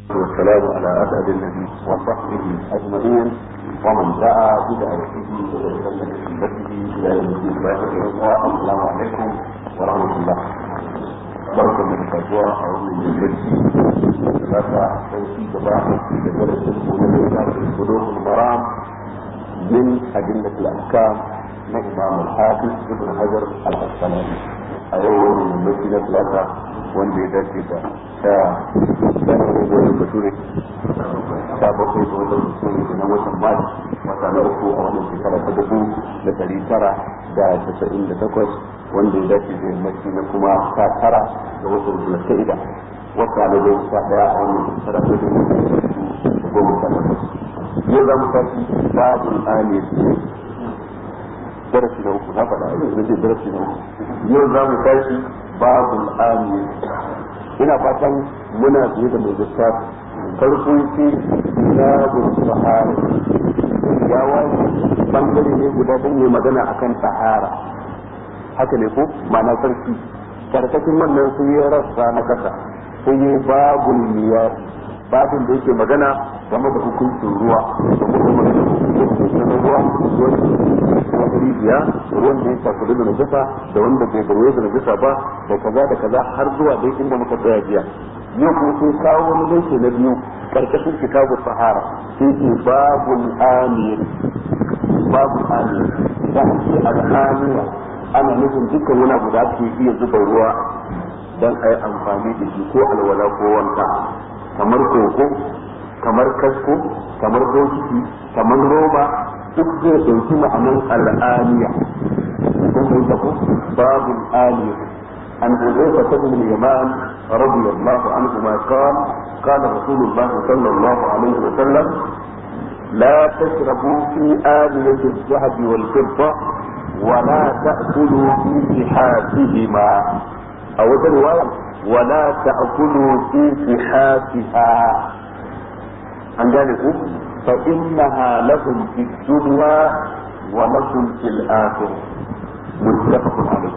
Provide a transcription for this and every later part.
والسلام على أسعد النبي وصحبه أجمعين ومن دعا بدعوته وتسلم بسنته إلى يوم الدين السلام عليكم ورحمة الله barkan mu da kasuwa a wannan yammaci da za ta sauki gaba da darasin mu na littafin bulugul maram min adillatul ahkam na imam al-hafiz ibn hajar al-asqalani a yau wannan yammaci na talata wanda ya dace da ta sanar da wani bature ta bakwai da wani bature na watan mali wata na uku a wannan shekara ta dubu da dari tara da casa'in da takwas wanda ya dace da yammaci na kuma ta tara da watan zulka'ida wata na goma sha daya a wannan shekara ta dubu da goma sha takwas yau za mu tashi babin amir darasi na uku na faɗa a yau zai darasi na uku yau za mu tashi babin amir ina fatan muna biye da mai lissafi farko ce babin sahara ya wani bangare ne guda don yi magana akan sahara haka ne ko ma'ana sarki karkashin wannan sun yi rassa na kasa sun yi babul miyar babin da yake magana game da hukuncin ruwa da kuma magana hukuncin na ruwa ruwan rijiya ruwan da ya shafi da najasa da wanda bai garwaye da najasa ba da kaza da kaza har zuwa dai inda muka tsaya jiya yau kuma sun kawo wani laifi na biyu karkashin kitabu sahara sun ce babul amir babul amir da ake al'amira ana nufin dukkan wani abu da ake iya zuba ruwa don a yi amfani da shi ko alwala ko wanka kamar koko kamar kasko kamar bokiti kamar roba duk zai ɗauki ma'anar al'aniya kun bai tafi babu al'aniya an huzaifa ta bin yaman radiyallahu anhu ma qala qala rasulullah sallallahu alaihi wa sallam لا تشربوا في آنية الذهب والفضة ولا تأكلوا في صحافهما أو رواية ولا تأكلوا في صحافها عن ذلك فإنها لهم في الدنيا ولكم في الآخرة متفق عليه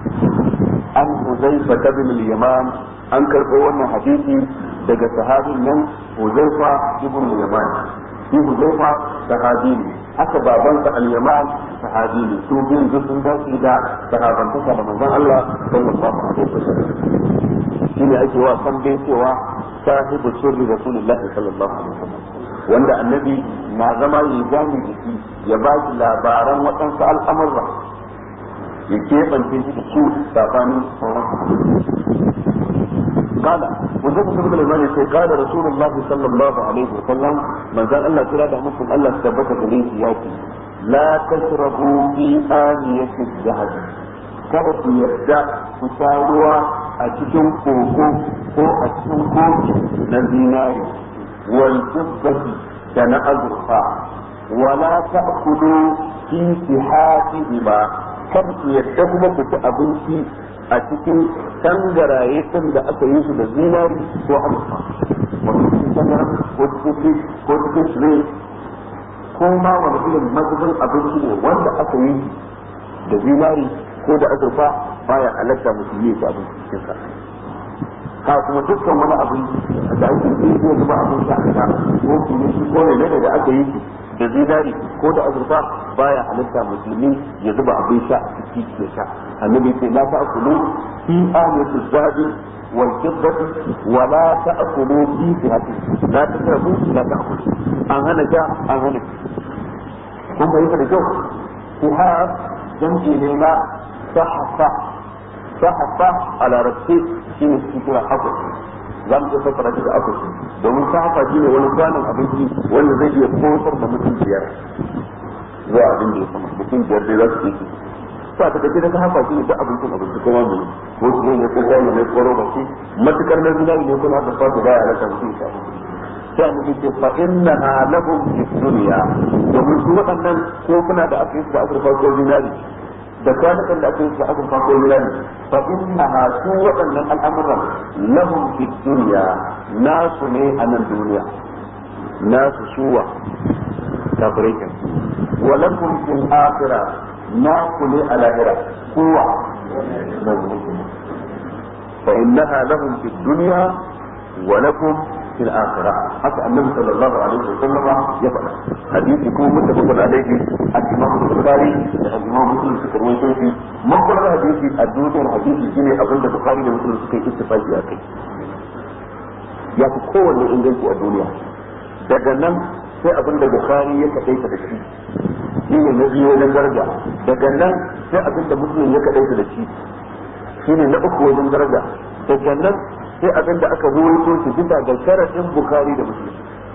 عن حذيفة بن اليمان an karɓo wannan hadisi daga sahabin nan Huzaifa ibn Yaman shi Huzaifa sahabi ne haka babansa al-Yaman sahabi ne su biyun duk sun dace da sahabantaka da manzon Allah sallallahu alaihi wasallam shine ake wa san dai cewa sahibu sirri rasulullahi sallallahu alaihi wasallam wanda annabi na zama ya gani da shi ya ba shi labaran waɗansu al'amurra ya keɓance shi da su tsakanin sauran قال وزيد بن الإمام يقول قال رسول الله صلى الله عليه وسلم من قال الله تعالى مسلم الله ثبت إليه ياتي لا تشربوا في آنية الذهب kada ku yarda ku sha ruwa a cikin koko ko a cikin koki na zinari wal fiddati da na azurfa wala ta'kulu fi sihafihima kada ku yarda kuma ku ci abinci a cikin tangaraye din da aka yi su da zinari ko azurfa wato cikin tangara ko cikin ko cikin shire ko ma wani irin mazubin abinci ne wanda aka yi da zinari ko da azurfa baya halatta musulmi ya abin cikin sa ha kuma dukkan wani abin da ake yi ko zuba abin sha a ko kuma shi ko ne da aka yi da zinari ko da azurfa baya halitta musulmi ya zuba abin sha a ciki ya sha annabi ce la ta'kulu fi aliyati zabi wal fiddati wa la ta'kulu fi sihati la tasrafu la ta'kulu an hana sha an hana kun bayyana da kyau sihaf jam'i ne na sahafa sahafa a larabci shine cikin kira hakus za mu iya fassara shi da akushi domin sahafa shi ne wani kwanan abinci wanda zai iya kosar da mutum biyar zuwa abin da ya sama mutum biyar dai za su iya ba ta kace da sahafa shi ne duk abincin abinci kuma mai ko su ne ko kwano ne ko roba shi matukar na zinari ne kuma aka fata baya rasa mutum ya sai annabi ce fa innaha lahum fi dunya domin su waɗannan ko kuna da aka yi da azurfa ko zinari da kwanukan da aka yi da azurfa ko zinari fa innaha su waɗannan al'amuran lahum fi dunya nasu ne a nan duniya nasu suwa kafirai kan wa lakum fil akhirah naku ne a lahira kowa fa innaha lahum fi dunya wa lakum في الآخرة حتى النبي صلى الله عليه وسلم يفعل حديث يكون متفق عليه الإمام البخاري الإمام مسلم في كروي في مقبل حديث الدوتر حديث جيني أظن البخاري ومسلم في اتفاق أكي ya fi kowanne inganci a duniya daga nan sai abin da bukari ya kaɗaita da shi shi ne na biyu wajen daraja daga nan sai abin da musulun ya kaɗaita da shi shi ne na uku wajen daraja daga nan sai abin da aka ruwaito shi bisa ga sharaɗin bukari da musulun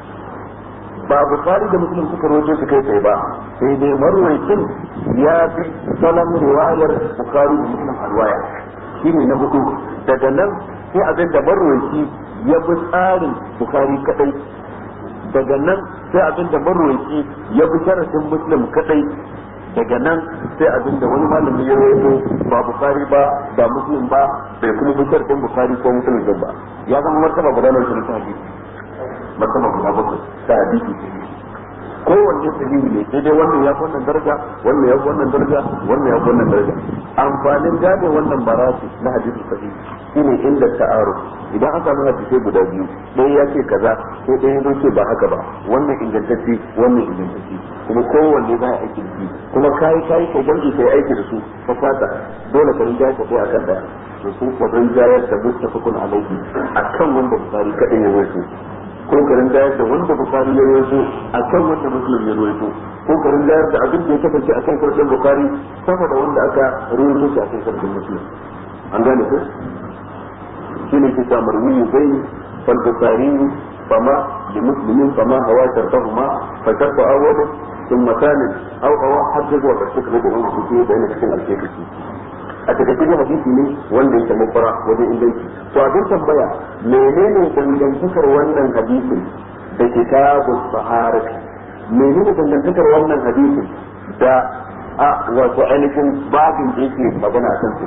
ba bukari da musulun suka ruwaito su kai tsaye ba sai dai marwaikin ya fi salon riwayar bukari da musulun a riwaya shi ne na hudu daga nan sai abin da marwaiki ya bi tsarin bukari kadai daga nan sai abin da marwaiki ya bi sharafin muslim kadai daga nan sai abin da wani malami ya rawaito ba bukari ba ba muslim ba bai kuma bi sharafin bukari ko muslim din ba ya zama martaba guda na shirin hadisi martaba guda bakwai ta hadisi kowanne sahihi ne sai dai wannan ya fi wannan daraja wannan ya fi wannan daraja wannan ya fi wannan daraja amfanin gane wannan barasi na hadisi sahihi shine inda ta'aruf idan an samu hadisai guda biyu ɗaya ya ce kaza sai ɗaya ya ce ba haka ba wannan ingantacce wannan ingantacce kuma kowanne za a aiki da shi kuma kayi kayi ka jam'i kai aiki da su ka fata dole ka rinja ka kai akan daya to sun ka rinjayar da mustafakun alaihi akan wanda bukari kadai ya wato ko ka rinjayar da wanda bukari ya wato akan wanda muslim ya wato ko ka rinjayar da abin da ya kasance akan karɓar bukari sama da wanda aka rawaito shi akan karɓar muslim an gane ko shine ke sa marwi bai fal bukhari fama li muslimin fama hawa tartahuma fa tarfa awwal thumma thalith aw aw hadda wa tasdiq da wannan kuke da yana cikin alkeki a takaice da hadisi ne wanda yake mafara wajen inganci to abin tambaya menene dangantakar wannan hadisin da kitabus saharati menene dangantakar wannan hadisin da a wato ainihin babin da yake magana kan su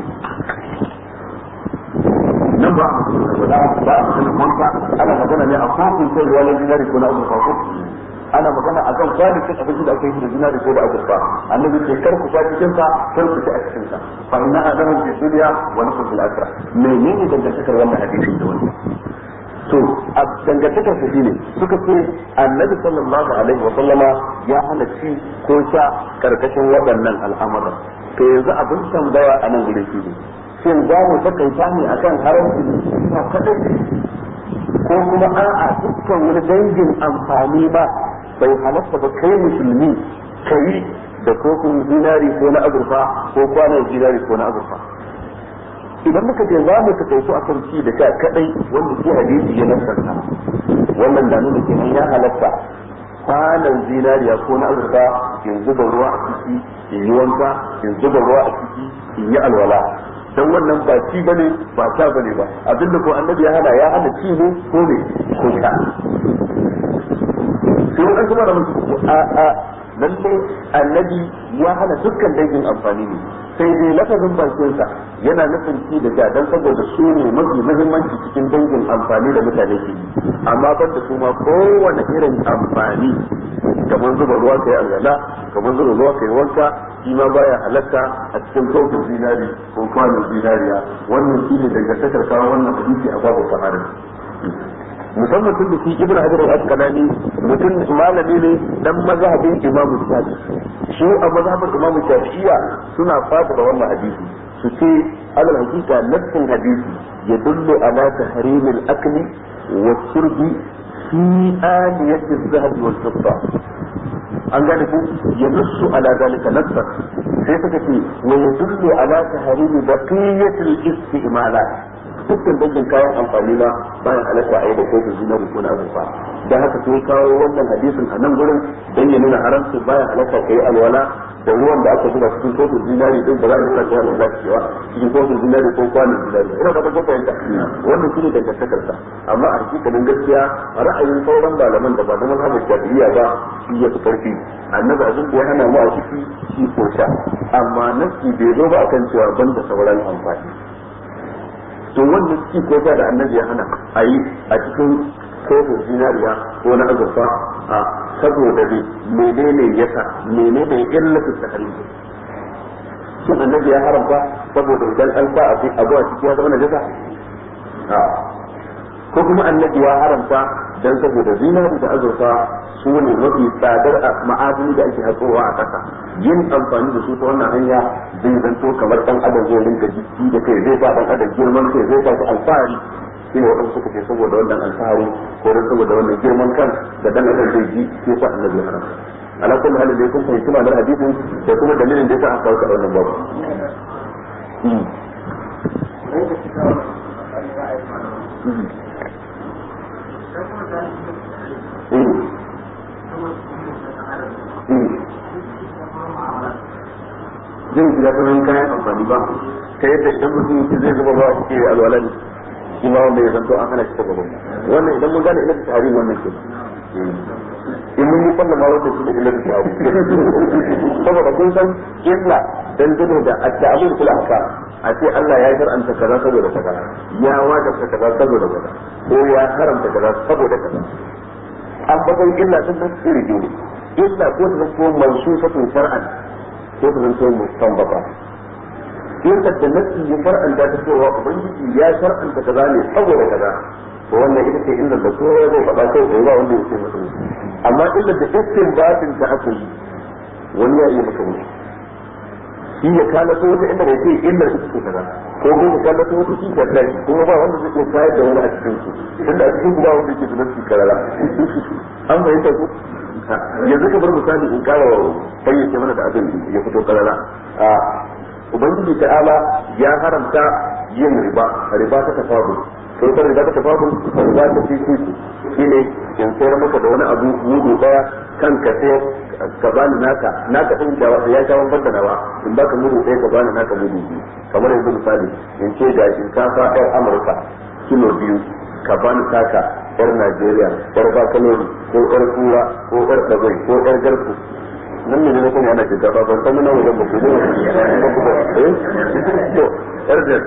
nan ba a magana ba a magana wanka ana magana ne a kofin sai ruwa na zinari ko na azurfa ko ana magana a kan kwalitin abinci da aka yi da zinari ko da azurfa annabi ce kar ku sha cikin sa kar ku ci a cikin sa fa inna adama fi dunya wa nakum fil akhirah menene dangantakar wannan hadisi da wannan to a dangantakar su shine suka ce annabi sallallahu alaihi wa sallama ya hana ci ko sha karkashin waɗannan al'amuran to yanzu abin tambaya a nan gurin shi ne shin za mu takaita ne akan haramci na kadai ko kuma a'a dukkan wani dangin amfani ba bai halatta ba kai musulmi kai da kofin zinari ko na azurfa ko kwanan zinari ko na azurfa idan muka ce za mu takaitu a kan ci da sha kadai wanda shi hadisi ya nasarta wannan da nuna kenan ya halatta kwanan zinariya ko na azurfa in zuba ruwa a ciki in yi wanka in zuba ruwa a ciki in yi alwala dan wannan ba ci bane ba ta bane ba abinda ko annabi ya hana ya hana ci ne ko ne ko sha sai wani kuma da mutu a a lalle annabi ya hana dukkan dangin amfani ne sai dai lafazin bakinsa yana nufin ci da sha dan saboda su ne mafi muhimmanci cikin dangin amfani da mutane ke amma ban da su ma kowane irin amfani kamar zuba ruwa kai alwala kamar zuba ruwa kai wanka shi ma baya halatta a cikin kofin zinari ko kwanon zinariya wannan shi ne dangantakar kawo wannan hadisi a babu sahara musamman tun da shi ibnu hajar al-asqalani mutum malami ne dan mazhabin imamu shafi shi a mazhabin imamu shafi'iyya suna fata da wannan hadisi su ce alal hakika nassin hadisi ya dullu ala tahrimil akli wa shurbi fi aliyati az-zahab wal fidda an gane ku ya nussu ala dalika nassan sai suka ce wa yadullu ala tahrimi baqiyatil istimalat dukkan dangin kayan amfani ma bayan halatta a yi da kofin zinari ko na azurfa da haka sai kawo wannan hadisin a nan gurin dan ya nuna haramci bayan halatta kai alwala da ruwan da aka zuba cikin kofin zinari din ba za a sake alwala cewa cikin kofin zinari ko kwanin zinari ina ba ta ko fahimta wannan shine dangantakar sa amma a hakikanin gaskiya ra'ayin sauran malaman da ba da mazhabin shafi'iyya ba shi ya fi karfi annabi abin da ya hana mu a ciki shi ko sha amma nasi bai zo ba akan cewa banda sauran amfani to wannan ci ko da annabi ya hana a yi a cikin kofin zinariya ko na azurfa a saboda ne menene yasa menene illatu tahrim shin annabi ya haramta saboda idan an sa abu a ciki ya zama najasa a ko kuma annabi ya haramta dan saboda zinari da azurfa su ne mafi tsadar ma'adini da ake hatsowa a ƙasa yin amfani da su ta wannan hanya zai zanto kamar dan adam zai rinka jiki da kai zai sa dan adam girman kai zai sa shi alfahari shi ne waɗansu suka ce saboda wannan alfahari ko dan saboda wannan girman kan da dan adam zai ji sai sa annabi ya haramta ala kulli halin dai kun fahimci ma'anar hadisin da kuma dalilin da yasa aka kawo ka wannan babu zai shiga sauran kayan amfani ba ta yadda idan mutum zai zuba ba a cikin alwala ne shi ma wanda ya zanto an hana shi ta gaban wannan idan mun gane ina da tarihin wannan ke in mun yi kwallon ma wanda shi da illa da tarihi saboda kun san illa dangane da at-ta'amul fil ahkam a ce Allah ya shar'anta kaza saboda kaza ya wajabta kaza saboda kaza ko ya haramta kaza saboda kaza an bakan illa sun nan iri biyu ne illa ko ta zanto mansusatun shar'an ko ta zanto mustanbata illa da nasi ya shar'anta ta cewa ubangiji ya shar'anta kaza ne saboda kaza to wannan ita ce illa da kowa zai faɗa kai da yawa wanda ya ce masa amma illa da istinbatin ta aka yi wani ya iya maka mutu shi ya kalato wata inda bai ce illar ita ce kaza ko ko ka kalato wata shi ka kai kuma ba wanda zai iya kayar da wani a cikin su tunda a cikin ba wanda yake da nasi karara an fahimta ku yanzu ka bar misali in kara fayyace mana da abin ya fito karara ubangiji ta'ala ya haramta yin riba riba ta tafabu sai ta riba ta tafabu riba ta fifi shine in sayar maka da wani abu mudu daya kan ka sayar ka bani naka naka din da ya sha wannan da nawa in baka mudu ɗaya ka bani naka mudu biyu kamar yanzu misali in ce ga shinkafa yar Amurka kilo biyu ka bani taka yar Najeriya yar Bakalori ko yar Kura ko yar Dagwai ko yar Garku nan ne ne kuma ana shinkafa ban san nan wajen ba ku ne ba ku ba eh to yar da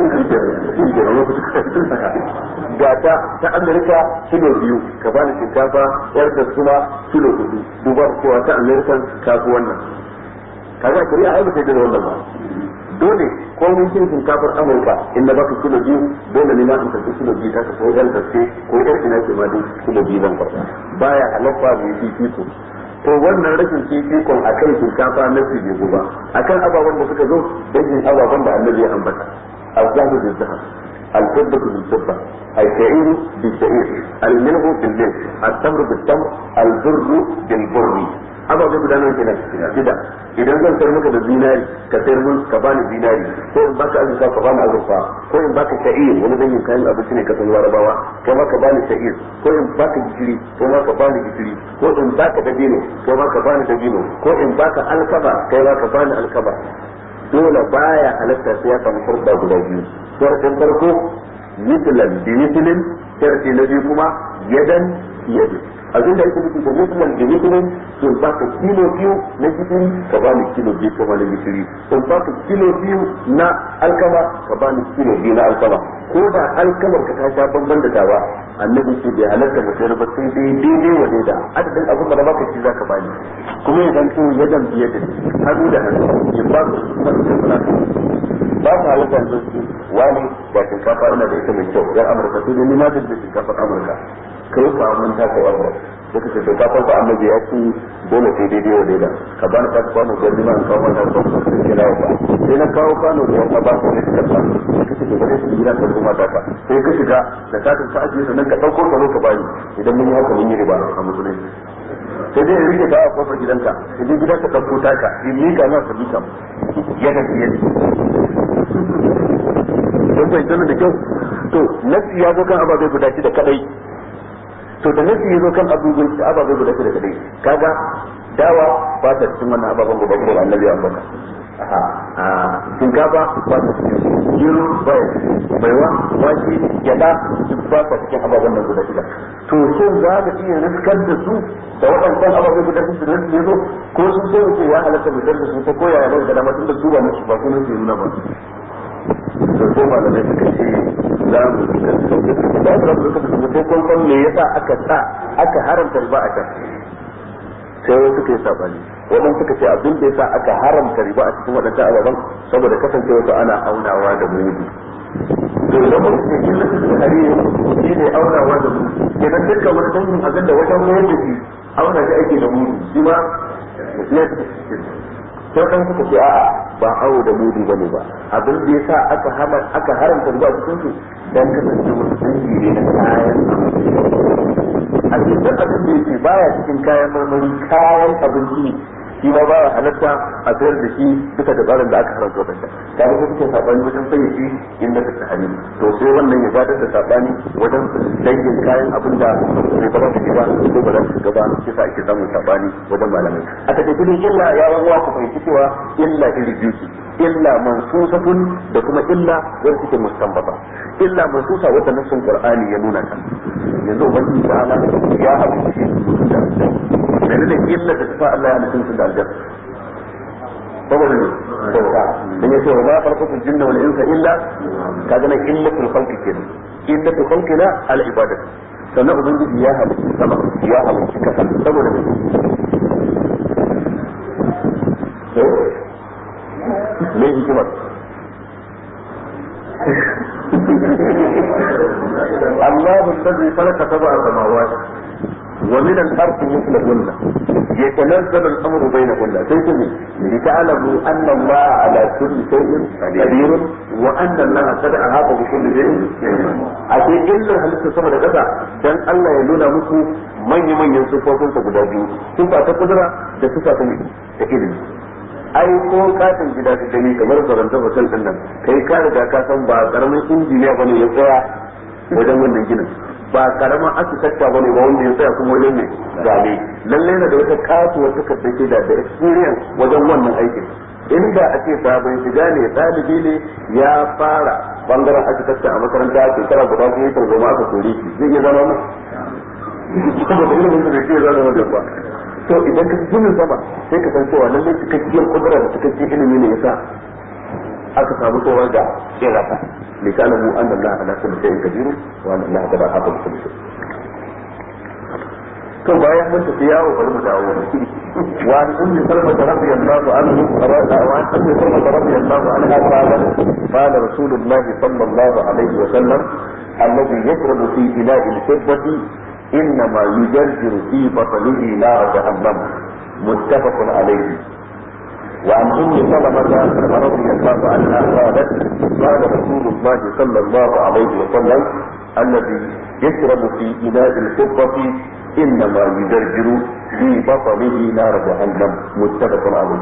ga ta ta Amerika kilo biyu ka bani shinkafa yar da kuma kilo hudu duba cewa ta Amerika ta fi wannan kaga kuri'a ai ba sai da wannan ba dole ko mun cin shinkafar Amurka in na baka kilo biyu dole ne ma in karbi kilo biyu ta ko yan gaske ko yar ina ce ma duk kilo biyu zan karba baya halatta mai fifiko to wannan rashin fifikon akan shinkafa na su bai ba akan ababen da suka zo dangin ababen da annabi ya ambata الذهب بالذهب الفضة بالفضة الشعير بالشعير الملح بالملح التمر بالتمر البر بالبر haka zai gudanar kenan gida idan zan sayar maka da zinari ka sayar mun ka bani zinari ko in baka azurfa ka bani azurfa ko in baka sha'ir wani dangin kayan abinci ne ka san larabawa kai ma ka bani sha'ir ko in baka gishiri ko ma ka bani gishiri ko in baka dabino ko ma ka bani dabino ko in baka alkaba kai ma ka bani alkaba dole baya halatta sai ya samu shurɗa guda biyu sharɗin farko mislan bi mislin sharɗi na biyu kuma yadan yadin abin da yake nufi da mislan bi mislin sun baka kilo biyu na gishiri ka bani kilo biyu ka bani gishiri sun baka kilo biyu na alkama ka bani kilo biyu na alkama ko da alkamar ka ta sha bamban da tawa annabi ce bai halatta mu sayar ba sai dai daidai wa daida adadin abin da baka shi zaka bani kuma ya zanto yadan biye da hannu da hannu ya ba ku kuma da kuma ba ku halatta yanzu su wani da shinkafa ina da ita mai kyau yan amurka sai dai ni ma da shinkafar amurka kai ka mun ta kai amurka da kace shinkafar ba annabi ya ci dole sai daidai wa daida ka bani ka kwano da ni ma an kawo mata ko sai kira ba sai na kawo kwano da ya ba ku ne ka ba kace da bare su gida ka kuma ta ka sai ka shiga da ka ka ajiye sannan ka dauko ka zo ka bani idan mun yi haka mun yi riba a musulunci sai dai rike ta a kofar gidanka idan gida ka ɗauko taka in mika na ka mika ya ga fiye don bai zama da kyau to nasi ya zo kan ababai guda shida kadai to da nasi ya zo kan ababai guda shida kadai kaga dawa ba ta cikin wannan ababen guda shida da annabi ya ambata shinkafa ba ta cikin gero ba ya baiwa wake gyada duk ba ta cikin ababen nan guda shida to shin za ka iya riskar da su da waɗancan ababen guda shida da su zo ko sun so ce ya halatta mu da su ta koya ya da dama tun da su ba nasu ba kuma su nuna ba to sai malamai suka ce za mu riskar da su da su rabu da su sai kun san me yasa aka sa aka haramta riba a can sai wasu suka yi sabani wadan suka ce abin da yasa aka haramta riba a cikin waɗannan ababen saboda kasancewa su ana aunawa da mudu to idan muka ce illatu tahrim shi ne aunawa da mu kenan dukkan wani dangin abin da wajen koyar da shi auna shi ake da mu shi ma sai dan suka ce a'a ba awo da mudu bane ba abin da yasa aka hana aka haramta ruwa cikin su dan kasance wasu dangi ne na kayan a cikin abin da yake baya cikin kayan marmari kayan abinci ne shi ma ba ya halatta a sayar da shi duka da tsarin da aka haramta wadanda ta ga suke sabani wajen fayyace inda ta tahani to sai wannan ya gadar da sabani wajen dangin kayan abin da bai ba za su shiga ko ba za su shiga ba shi sa ake samun sabani wajen malamai a take kudin illa ya rawa ku fahimci cewa illa iri biyu ce illa mansusatun da kuma illa wanda suke mustanbata illa mansusa wanda nassin qur'ani ya nuna ta yanzu ubangiji ta'ala ya haɗu shi mutum da menene illa da tafa Allah ya halittun su da aljanna saboda ne bauta dan yace wa ma farqatul jinna wal insa illa kaga nan illatul khalqi kenan illatul khalqi la al ibadatu sannan ubangiji ya halitta sama ya halitta kasa saboda ne to me hikimar الله الذي خلق سبع سماوات ومن الأرض مثلهن يتنزل الأمر بينهن سيتم لتعلموا أن الله على كل شيء قدير وأن الله قد أحاط بكل شيء أشيء إلا هل تسمى لكذا دان الله يلونا مكو من يمن ينصفوكم تقداجو صفة تقدرة da sifa ta da ilimi ai ko katin gida ka gani kamar faranta hotel din nan kai ka riga ka san ba karamin injiniya bane ya tsaya wajen wannan ginin ba karaman architecta ba ne ba wanda ya tsaya kuma wajen ne zabe lalle na da wata kasuwar takardar ke da da experience wajen wannan aikin inda a ce sabon shiga ne ɗalibi ne ya fara bangaren architecture a makaranta shekara guda ko ya tarzoma aka kore shi zai iya zama mu saboda ilimin da bai ce zama wajen ba to idan ka ginin sama sai ka san cewa lalle cikakkiyar kudura da cikakkiyar ilimi ne yasa aka samu tsohon da ya rasa لتعلموا أن الله على كل شيء قدير وأن الله قد أحاط بكل شيء. to bayan mun tafi yawo bari mu dawo wa an ummi salma radiyallahu anhu wa an ummi salma radiyallahu anha qala qala rasulullah sallallahu alaihi wa sallam alladhi yashrabu fi ina'i al-fiddati إنما يجرجر في بطنه نار جهنم متفق عليه وعن ام سلمة رضي الله عنها قالت قال رسول الله صلى الله عليه وسلم الذي يشرب في اناء الفضة انما يجرجر في بطنه نار جهنم متفق عليه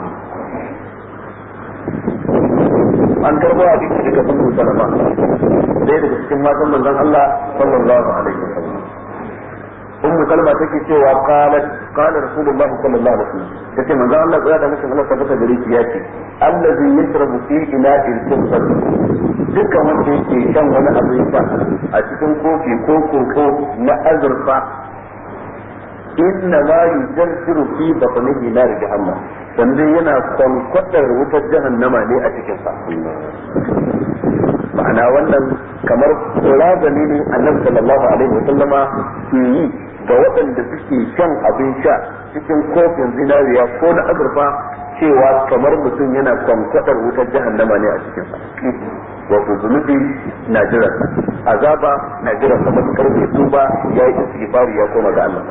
an karbo a cikin daga sun salama ɗaya daga cikin matan manzon Allah sallallahu alaihi wasallam ummu kalma take cewa qalat qala rasulullahi sallallahu alaihi wasallam yace manzo Allah ya da mutum Allah tabbata gare shi yace allazi yashrabu fi ina'il kufr dukkan wanda yake shan wani abu ya a cikin kofi ko koko na azurfa inna ma yujarjiru fi batnihi nar jahannam sannan yana kwankwadar wutar jahannama ne a cikin sa ma'ana wannan kamar razani ne annabi sallallahu alaihi wa sallama ke yi ga waɗanda suke shan abin sha cikin kofin zinariya ko na azurfa cewa kamar mutum yana kwankwadar wutar jahannama ne a cikin sa wato zunubi na jiran azaba na jiran sa matukar bai tuba ya yi istighfari ya koma ga Allah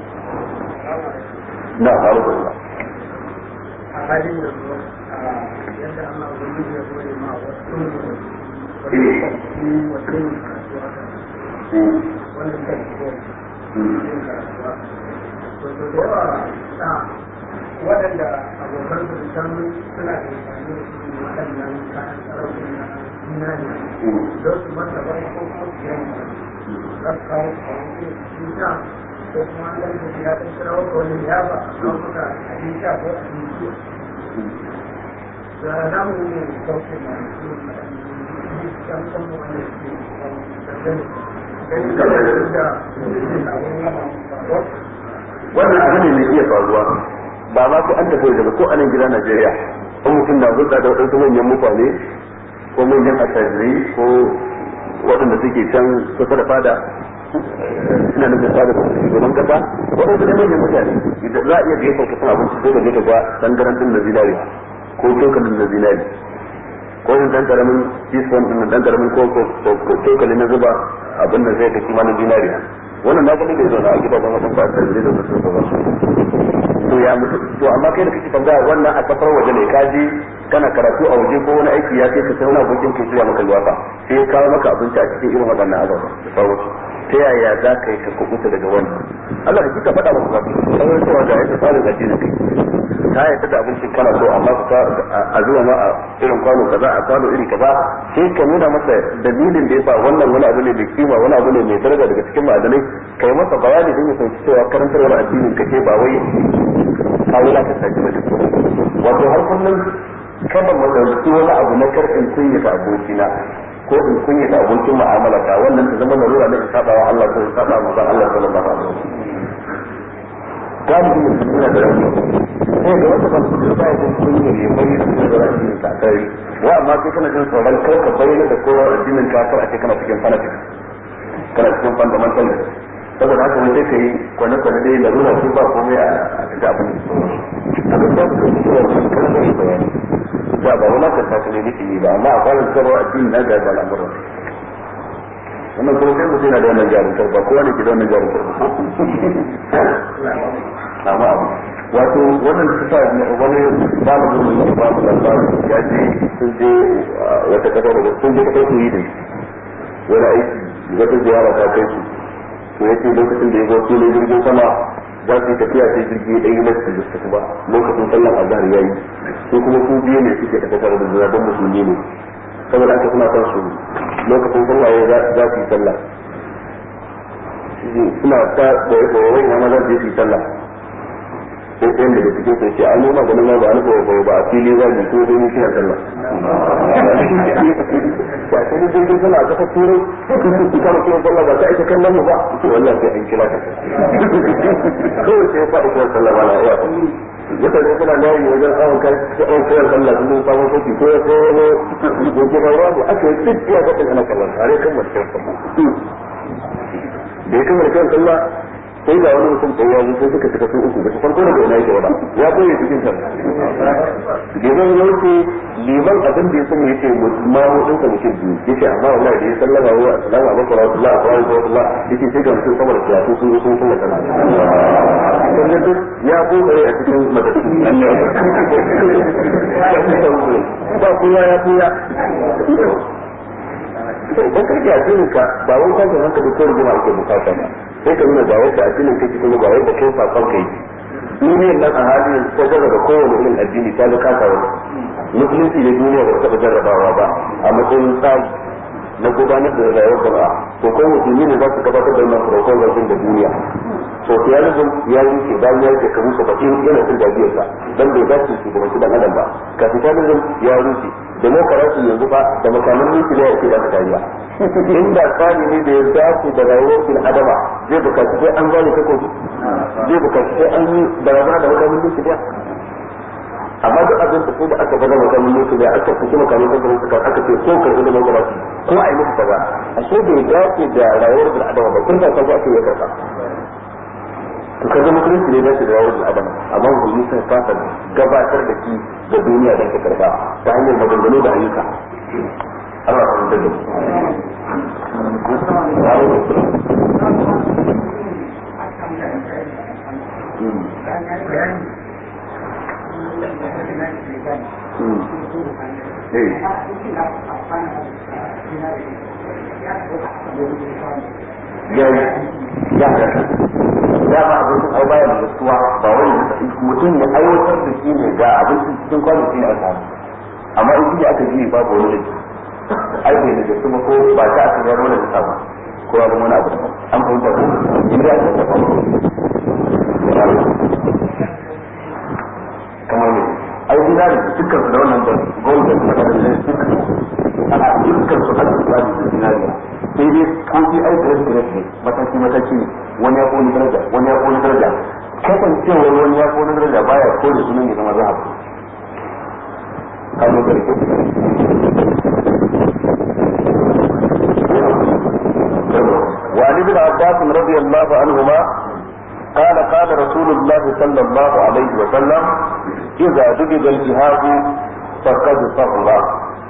na faru da a halin yanzu yadda Allah ubangiji ya zo ma wasu waɗanda abokan su can suna da amfani da su waɗannan kayan sarrafa na zinari don su masa bai ko kuma su yi za su kawo kwanke su sha ko kuma an gani da ya ɗan kira wata wani yafa a kawo maka abin sha ko abinci da namu ne kauce ma su wannan abu ne mai iya faruwa ba ma ko an tafi daga ko anan gida Najeriya ko mutum na hulɗa da waɗansu manyan mutane ko manyan attajirai ko waɗanda suke can kusa da fada suna nufin fada da shugaban kasa waɗansu ne manyan mutane idan za a iya gaisa ka san abinci sai da ne ga tangaran din na zinariya ko cokalin na zinari ko in dan karamin teaspoon din dan karamin ko ko tokali na zuba abin da zai kai kimanin dinariya wannan na gani da zo na gida da wasan ba da zai da su ba to ya mutu to amma kai da kake tambaya wannan a kafar waje ne ka je kana karatu a waje ko wani aiki ya kai ka sai wani abokin ka shirya maka liwafa sai ya kawo maka abinci a cikin irin waɗannan azaba da sauransu ta yaya za ka yi ka kubuta daga wannan Allah da kika faɗa maka ba sauran cewa da yadda tsarin addinin kai ta yadda da abincin kana so amma ka a zuwa ma a irin kwano kaza a kwano iri kaza sai ka nuna masa dalilin da yasa wannan wani abu ne mai kima wani abu ne mai daraja daga cikin ma'adanai kai masa bayani don ya fahimci cewa karantarwar addinin ka ce ba wai ka wulakanta shi ba wato har kullum kada mu dauki wani abu na karfin kunyata abokina ko in kunyata abokin mu'amala ta wannan ta zama larura na in saba wa Allah ko in saba wa Allah sallallahu alaihi wasallam galibi mutum yana da rauni sai ga wata ban su ba ya kunya ne bai da da addinin ka kai wa amma kai kana jin tsoron kar ka bayyana da kowa addinin ka kar a ce kana cikin fanatic kana cikin fundamental saboda haka wani sai kai kwane kwane dai larura su ba komai a cikin abin da su a ga sai ka cewa kan kan da bayani da ba wani ka ta ne nake yi ba amma a kwanan sarwa addini na ga al'amuran wannan kuma sai mutum yana da wannan jarumtar ba kowa ne ke da wannan jarumtar ba amma abu wato wannan su sa wani malamin mai yi ba mu labarin ya ce sun je wata kasar da sun je kasar su yi da wani aiki wata ziyara ta kai su to ya ce lokacin da ya zo filin jirgin sama za su yi tafiya sai jirgi ɗaya na su da su ba lokacin sallar azhar yayi su kuma su biyu ne suke tafi tare da juna don musulmi ne saboda haka suna son su lokacin sallah ya za su yi sallah suna ta da ya kowa wani ma za su yi sallah sai ɗayan daga cikin sai ce an yi maganin ma ba an kowa ba a fili za mu ko dai mu kina sallah ba sai da jirgin sallah a kasar turai kama kina sallah ba ta aika kallon mu ba ce wallahi sai an kira ka kawai sai ya faɗi kira sallah ba na iya mutane suna layi wajen awon kai awon kayar sallah sun samun sauki ko ya ko ko ke ba ruwa aka yi duk iya gaɗin ana kallon tare kan mace sallah da ya kamar kan sallah sai ga wani mutum tsaye yanzu sai suka cika su uku ba su farko daga ina yake ba ya koyi cikin sa liman ya wuce liman abin da ya sani yace mamu din sa mutum biyu yace amma wallahi da ya sallama wa assalamu alaikum wa rahmatullahi wa barakatuh yace sai ga mutum sama da salatu sun zo sun sallah kana sannan duk ya kokare a cikin madatu ba kowa ya koya idan ka a cikin ka ba wani kwanci hankali ko rigima ake bukata ba sai ka nuna ga yadda addinin kake kuma ga yadda kai sakon kai duniyar nan a halin ta jarraba kowane irin addini ta ga kasa wani musulunci ne duniya ba taɓa jarrabawa ba a matsayin tsari na gudanar da rayuwar jama'a to ko musulmi ne za su gabatar da wannan protocol din da duniya socialism ya yi ke bayan ya yi kamu saba'in yana cin gajiyarsa dan bai dace su da dan adam ba capitalism ya rushe demokarasi yanzu ba da makaman mulki ne yake da kariya inda tsari ne da ya dace da rayuwar bil adama zai bukaci sai an gane takobi zai bukaci sai an yi barazana da makaman mulki ne amma duk abin da sai da aka bada makaman mulki ne aka fuki makaman mulki suka aka ce ko karbi demokarasi ko a yi musu kaza ashe bai dace da rayuwar bil adama ba kun ta kaza ake yi karka to kaga musulunci ne dace da rayuwar bil adama amma musulmi sun fasa gabatar da ki ga duniya don ka karba ta hanyar maganganu da ayyuka Allah ya da ya ya ya ba abincin ai baya da gaskiya ba wai mutum ya aiwatar da shi ne ga abincin cikin kwanan shi ne aka samu amma in shi aka ji babu wani da ai bai da kuma ko ba ta aka yaro da ta ba ko ya zama wani abu daban an fahimta ko in da aka tafa kamar ne ai dina da dukkan su da wannan da gold da suka da dukkan ana dukkan su aka tsari da dinariya sai dai ko shi ai da ne mataki mataki ne wani ya kone daraja wani ya kone daraja kasancewar wani ya kone daraja baya ko da sunan ya zama zahab kano da rike وعن ابن عباس رضي الله عنهما قال قال رسول الله صلى الله عليه وسلم إذا دجج الجهاد فقد صغر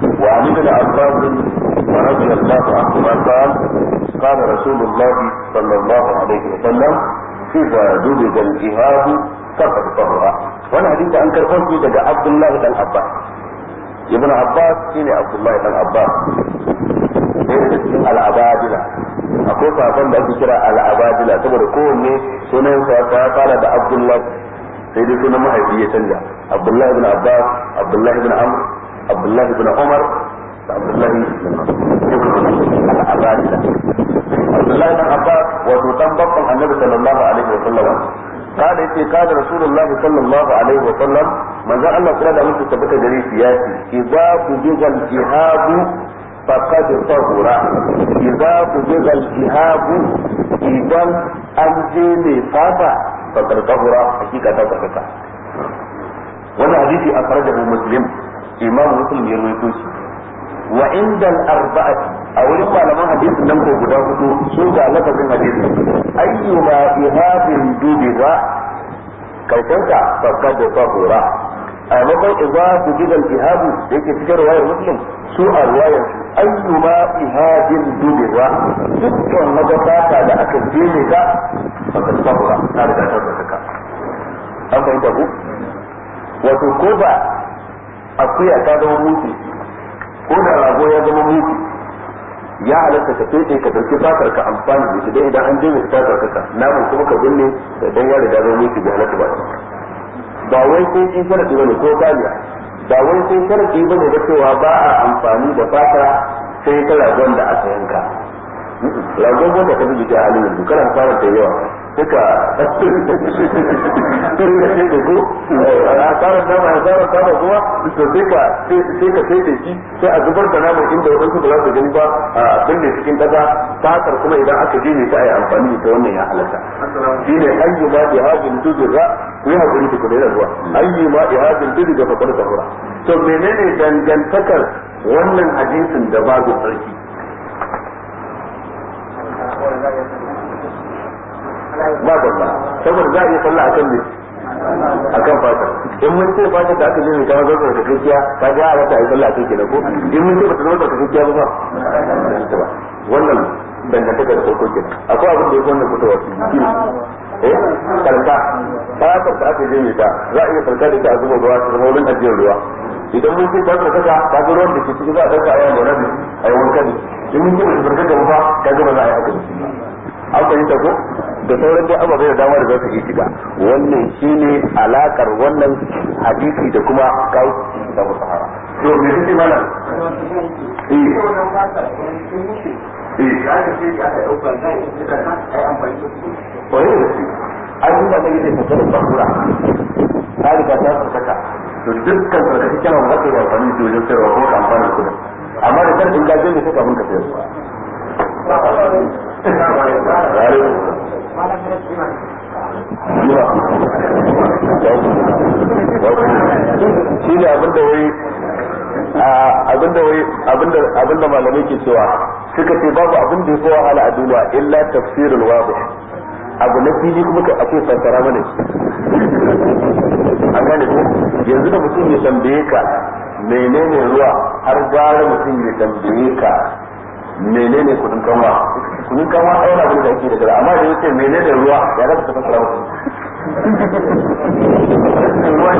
وعن ابن عباس رضي الله عنهما قال قال رسول الله صلى الله عليه وسلم إذا دبج الجهاد فقد طهر وانا حديث عن كرفوشي دقى عبد الله بن عباس ابن عباس شيني عبد الله بن عباس al'abadila akwai safon da ake kira al'abadila saboda kowanne sunan sa ya fara da abdullahi sai dai sunan mahaifi ya canja abdullahi ibn abbas abdullahi ibn amr abdullahi ibn umar da abdullahi ibn al'abadila abdullahi ibn abbas wato dan babban annabi sallallahu alaihi wa sallam قال يتي قال رسول الله صلى الله عليه وسلم من ذا الله تعالى da mutu tabbata gare shi ya ce idza tujiza al-jihad faqad tahura idza tujiza al-jihad idan an je ne fata faqad tahura hakika ta tsaka wannan hadisi akhrajahu muslim imam muslim ya rawaito shi wa inda al-arba'ati a wurin malaman hadisin nan ko guda hudu su ga lafazin hadisi ayyuma ihadin dubiza karshenka faqad tahura a maimakon idza tujiza al-ihadu da yake cikin riwayar muslim su a riwayar su ayyuma ihadin dubiza dukkan magabata da aka jene ka faqad tahura ta riga ta tsaka an fahimta ku wato ko ba akuya ta zama mutu ko da rago ya zama mutu ya halatta ka fete ka dauki fatar ka amfani da shi dai idan an je mai fatar ka namun kuma ka binne da dan ya riga zama mutu bai halatta ba ba wai sai in sharadi bane ko kariya ba wai sai sharadi bane da cewa ba a amfani da fata sai ta ragon da aka yanka ragon wanda ka bi a halin yanzu kana fara da yawa suka tun da sai da ko a tsarin nama ya tsara tsara kuma to sai ka sai ka sai da shi sai a zubar da nama inda wadansu ba za su gani ba a binne cikin daga fatar kuma idan aka je ne ta yi amfani da wannan ya halatta shi ne ayyu ma bi hadin tuzra ku yi hakuri ku da zuwa ayyu ma bi hadin tuzra fa qad tahura to menene dangantakar wannan hadisin da babu sarki ba babba saboda za a iya sallah akan ne akan fata in mun ce fata da aka je mai kawo zarfa da kakkiya ka ga a wata a yi sallah akan kenan ko in mun ce ba ta zama da kakkiya ba ba wannan dangantaka da farko kenan akwai abin da ya wannan fitowa eh karka fatar da aka je mai ta za a iya farka da ita a zuba ruwa su zama wurin ajiyar ruwa idan mun ce ta farkaka ta ga ruwan da ke ciki za a ɗauka a yawan da rabi a yi wanka ne in mun ce ba ta farkaka ba ka ga ba za a yi haka an fahimta ko da sauran dai ababai da dama da za su yi shiga wannan shine alakar wannan hadisi da kuma kawo da sahara to me kike mana Kwaye da shi, an yi ba ta yi da fasarar bakura, ta riga ta farkaka, to dukkan sarkaci kyanan za ka yi amfani da wajen sayarwa ko ka amfani da kudin. Amma da karfin gajiyar da suka mun ka sayar. shi ne abinda wai abinda wai abinda abinda malamai ke cewa suka ce babu abin da ya fi wahala a duniya illa tafsirul wadih abu na fili kuma ka akwai fassara mana an gane ko yanzu da mutum ya tambaye ka menene ruwa har gara mutum ya tambaye ka menene kudin kanwa kudin kanwa ai na da ake da gara amma da yace menene ruwa ya ga ta fasara musu ruwa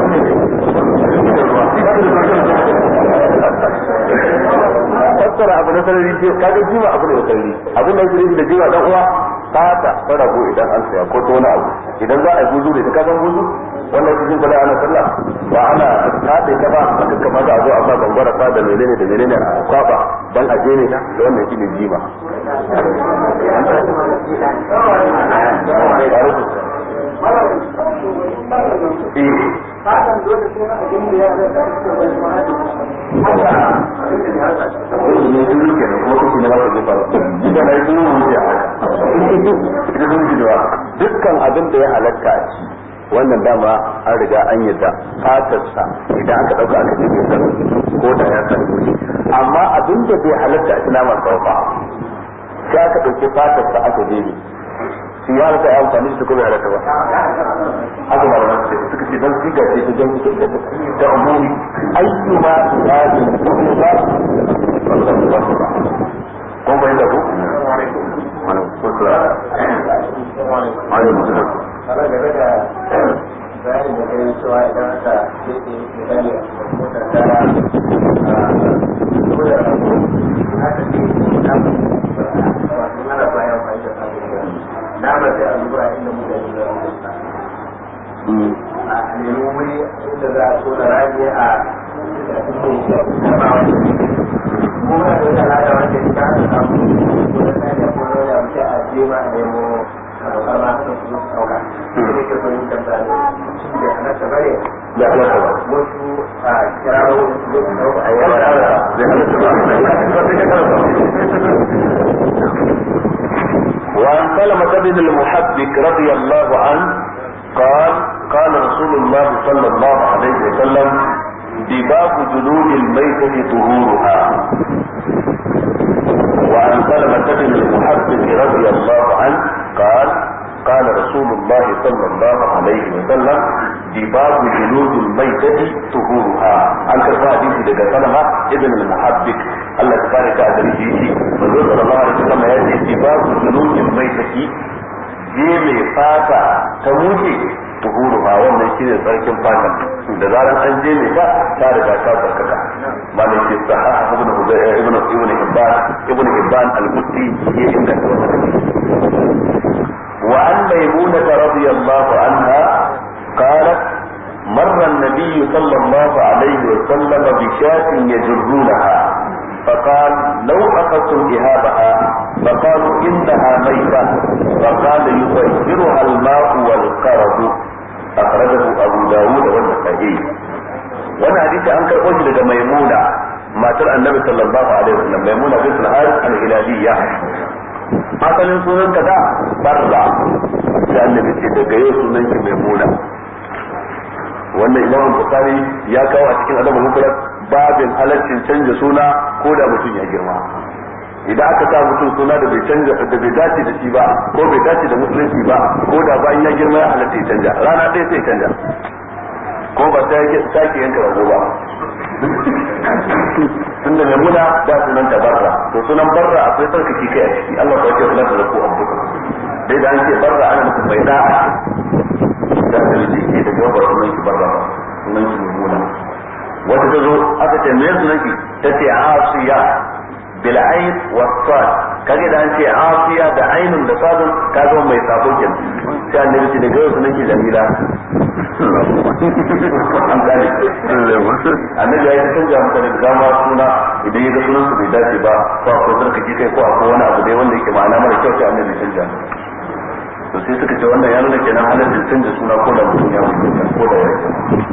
ne fassara abu na sarari ce kaga jima abu ne da sarari abin da yake da jima dan uwa fata ta rago idan an saya ko ta wani abu idan za a yi buzu da ta kasan buzu wannan cikin kula ana sallah ba ana taɗe ka ba a kakka mata a zo a sa gangwara fa da menene da menene a kwaba dan a jene ta da wannan shi ne jima dukkan abin da ya halatta a ci wannan dama an riga an yadda fatarsa idan aka dauka aka ce ko da ya karbi amma abin da bai halatta a ci naman ba sai aka dauki fatarsa aka jebe shi ya halatta ya amfani da ko bai halatta ba haka ba da ce suka ce dan siga ce ta jami'i da ta umuri ayyu ma ya ji kuma ba kun bai da ku Kalau da bayanin da kai cewa idan aka keke misali a motar dara a ko da rago aka ce na wato ana bayan amfani da sabon na ba sai a zuwa inda mutane da a nemi wuri inda za a tona rami a kuma da wata lada wanda ya ta samu ko da sani ko da wani abu sai a je ma a nemo abokan ma suka su ɗauka da ke fahimtar da ne da halatta bane da halatta ba wasu a kirawo su ɗauka a ya yawa halatta zai وعن سلمة بن المحبك رضي الله عنه قال قال رسول الله صلى الله عليه وسلم دباب جلود الميتة طهورها وعن سلمة بن المحبك رضي الله عنه قال قال رسول الله صلى الله عليه وسلم دباب جلود الميتة طهورها عن كفا حديث دقا سلمة ابن المحبك الله تبارك أدري فيه وزول صلى الله عليه وسلم يأتي دباب جلود الميتة je mai fata ta muke tuhuruha wannan shi ne tsarkin fatan da zaran an je mai ta ta riga ta tsarkaka malam ke sahaha ibn hudayr ibn ibn hibban ibn hibban al-mutti ya inganta wannan وعن ميمونة رضي الله عنها قالت مر النبي صلى الله عليه وسلم بشاة يجرونها فقال لو أخذتم إهابها فقالوا إنها ميتة فقال يطهرها الماء والقرض أخرجه أبو داود والنسائي وانا حديث أنكر أجل ميمونة ما ترى النبي صلى الله عليه وسلم ميمونة بنت الحارث الهلالية asalin sunan ka da barra sai annabi ce daga yau sunan ki maimuna wannan imam bukhari ya kawo a cikin adabul mufrad babin halaccin canja suna ko da mutum ya girma idan aka sa mutum suna da bai canja da bai dace da shi ba ko bai dace da musulunci ba ko da bayan ya girma ya halatta ya canja rana ɗaya sai canja ko ba sai ya sake yanka rago ba tun da maimuna da sunan ta barra to sunan barra akwai tsarkake kai a ciki Allah ko ce sunan da ku abuka dai da an ce barra ana nufin mai da'a da dalili ke da gaba sunan ki barra ba sunan ki maimuna wata ta zo aka ce me sunan ki ta ce asiya bil ayn wa sad kage da an ce asiya da ainun da sadun ka zo mai sabo kenan sai annabi ce daga yau sunan ki jamila an gane annabi ya yi canja mutane da dama suna idan ya ga sunan su bai dace ba ko akwai zarkaci kai ko akwai wani abu dai wanda yake ma'ana mara kyau sai annabi canja to sai suka ce wannan ya nuna kenan halaccin canja suna ko da mutum ya mutu ko da ya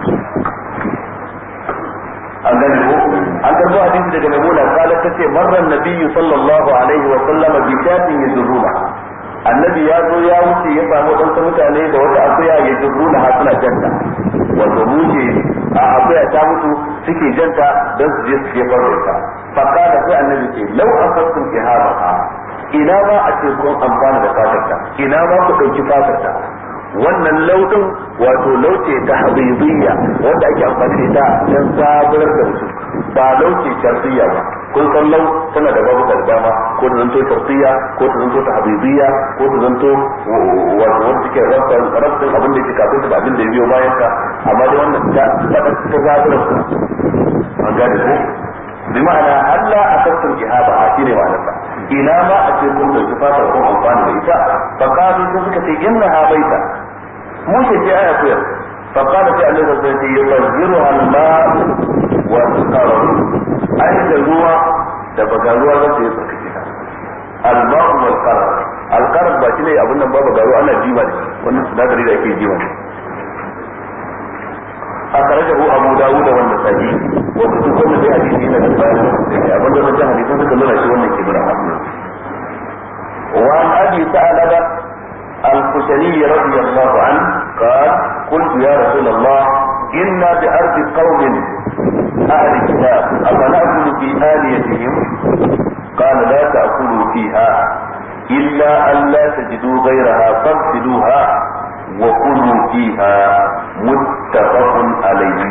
an gane ko an karbo hadisi daga maimuna kala ta ce marran nabiyyu sallallahu alaihi wa sallama bi shatin yajruna annabi ya zo ya wuce ya samu ɗansa mutane da wata akuya ya jirruna ha suna janta wato mushe a akuya ta mutu suke janta don su je su jefar da ita fakka da sai annabi ce lau asabtum ihaba ina ma a ce kun amfana da fatarta ina ma ku ɗauki fatarta wannan lauɗin wato lauce ta habibiyya wanda ake amfani da ita don sabuwar da mutum ba lauce sharfiyya ba kun san lau tana da babu da dama ko ta zanto sharfiyya ko ta zanto ta habibiyya ko ta zanto wato wanda take rabin rabin abin da yake kafin da abin da ya biyo bayan ka amma dai wannan ta ta ta zaburar ku an gane ko bi ma'ana Allah akastum ihaba shine ma'anarsa ina ma a ce kun dauki fatar kun amfani da ita fa qalu sun suka ce innaha baita mu ce ce aya kuya fa qala sai Allah zai ce yuzhiru al-ma wa al-qarar ai da ruwa da baga ruwa za su yi tsarkake ta al-ma wa al-qarar al-qarar ba shine abin nan ba baga ruwa ana jima ne wannan sinadari da ake jima ne أخرجه أبو داود والنسائي وكتب كل في حديث هنا بالبيان أبو داود في حديث هنا كلنا شو من كبرى وعن أبي ثعلبة الخشني رضي الله عنه قال قلت يا رسول الله إنا بأرض قوم أهل كتاب أفنأكل في آليتهم قال لا تأكلوا فيها illa an la tajidu ghayraha fagsiluha wa kulu fiha muttafaqun alayhi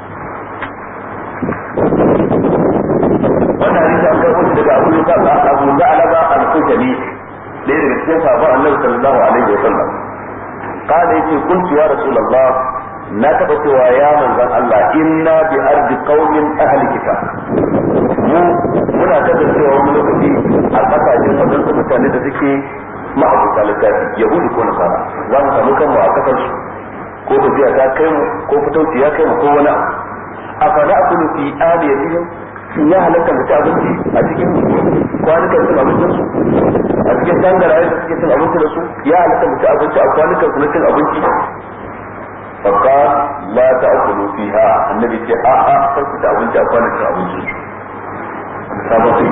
wannan hadisi an karɓo daga Abu Yusuf Abu Za'laba al-Khujani ɗaya daga cikin sahabban Annabi sallallahu alaihi wa sallam قال يتي قلت يا رسول الله na taɓa cewa ya manzan Allah inna bi ardi qaumin ahli kitab mu muna kasancewa wani lokaci a kasashen wadansu mutane da suke ma'abuta littafi yahudu ko nasara za mu samu kanmu a kasar su ko tafiya ta kai mu ko fitauci ya kai mu ko wani abu a fada akulu fi aliyatihim shin ya halatta mu ci abinci a cikin kwanukan cin abincin su a cikin tangarayen da suke cin abinci da su ya halatta mu ci abinci a kwanukan su na cin abinci فقال لا تأكلوا فيها النبي ce a a kar ku ci abinci a kwanan cin abinci sabon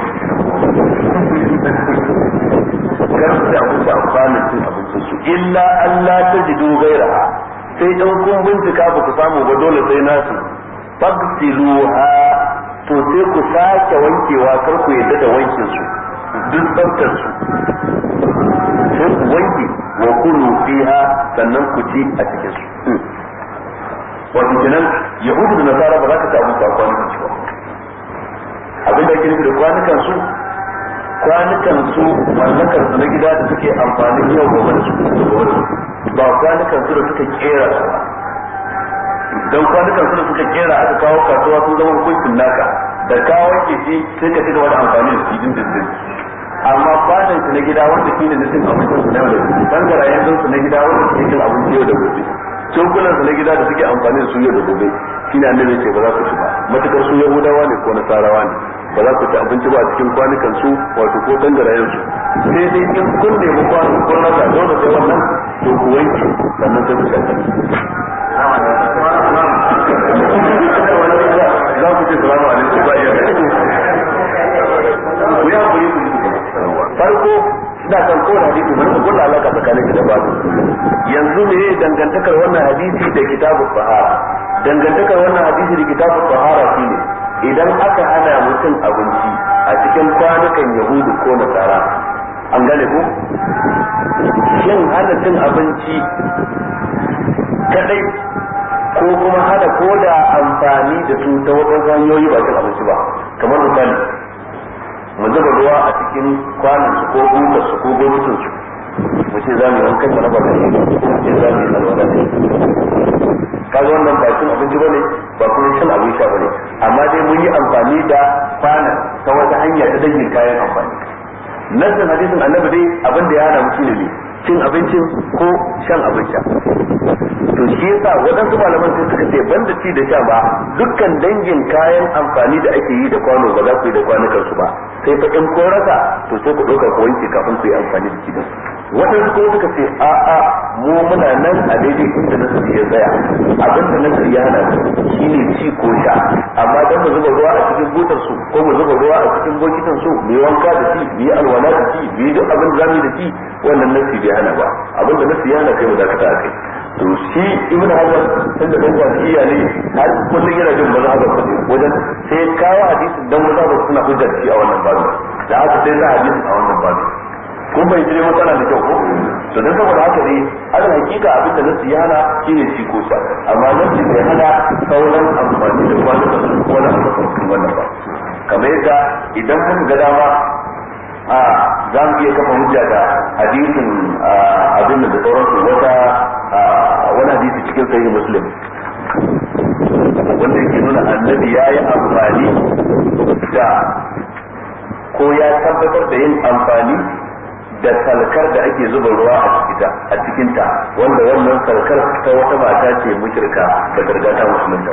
kar ku ci abinci a kwanan cin abinci su illa Allah ta jidu gairaha sai dan kun bincika ba ku samu ba dole sai nasu fagsiluha to sai ku sake wankewa kar ku yadda da wankin su duk tsaftar su sai ku wanke wa kulu fiha sannan ku ci a cikin su wato kenan yahudu da nasara ba za ka ci abinci a kwanukan su ba abin da ake nufi da kwanukan su kwanukan su mallakar su na gida da suke amfanin yau gobe da su ba kwanukan su da suka kera su ba don kwanukan su da suka kera aka kawo kasuwa sun zama hukuncin naka da kawo ke shi sai ka ci gaba da amfani da su dindindin amma kwanan su na gida wanda shi ne na cin abincin su na yau da gobe bangarayen su na gida wanda suke cin abinci yau da gobe cokulan su na gida da suke amfani da su yau da gobe shine annabi ce ba za ku ci ba matukar su yahudawa ne ko nasarawa ne ba za ku ci abinci ba a cikin kwanukan su wato ko tangarayen su sai dai in kun nemi kwano kun rasa dole sai wannan to ku wanke sannan sai ku shanta za ku ce salamu alaikum ba iya ku yi hakuri ku farko ina kan kowane hadisi mun kulla alaka tsakanin da babu yanzu me dangantakar wannan hadisi da kitabul sahara dangantakar wannan hadisi da kitabul sahara shine idan aka hana mutum abinci a cikin kwanukan yahudu ko nasara an gane ko shin hana cin abinci kadai ko kuma hana koda amfani da su ta wadansu hanyoyi ba cin abinci ba kamar misali mu zuba ruwa a cikin kwanan su ko butar su ko gomitin su mu ce za mu yi wankan mana ba da shi ko mu ce za mu yi alwala da kaga wannan ba cin abinci bane ba kuma shan abin sha bane amma dai mun yi amfani da kwanan ta wata hanya ta dangin kayan amfani nasin hadisin annabi dai abin da ya hana mu shine ne cin abincin ko shan abin sha to shi yasa waɗansu malaman sai suka ce banda ci da sha ba dukkan dangin kayan amfani da ake yi da kwano ba za ku yi da kwanukan su ba sai fa in kun rasa to sai ku ɗauka ku wanke kafin ku yi amfani da gidan waɗansu kuma suka ce a a mu muna nan a daidai inda nasu ya tsaya abin da nasu ya hana shine ci ko sha amma dan mu zuba ruwa a cikin butar su ko mu zuba ruwa a cikin bokitan su mu yi wanka da shi mu yi alwala da shi mu yi duk abin da zamu yi da shi wannan nasi bai hana ba abin da nasi ya hana kai mu dakata a kai to shi ibn hajar tun da dan jami'a ne har kullum yana jin mazhabar sa ne wajen sai kawo hadisin dan mazhabar suna hujjar shi a wannan babu da haka sai za hadisin a wannan babu kun bai jire matsala da kyau ko to dan saboda haka ne ala hakika abin da nasu ya hana shine shi ko sha amma nasu bai hana sauran amfani da kwanan da su ko na amfani wannan ba kamar yadda idan kuka ga dama a za mu iya kafa hujja da hadisin abin da sauransu wata wani hadisi cikin sahih muslim wanda yake nuna annabi ya yi amfani da ko ya tabbatar da yin amfani da salkar da ake zuba ruwa a cikinta wanda wannan salkar ta wata mata ce mushrika da gargata musulunta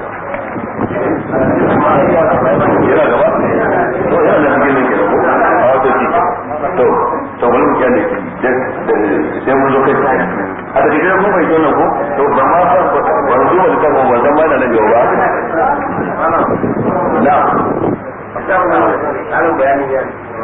ba yana gaba to yana da cikin ne kenan ko a wato shi to to wani mu kyale sai mun zo kai a da gidan mun bai tona ko to ba ma san wani zuwa da kan wannan ba na nan yau ba na Amin bayani ya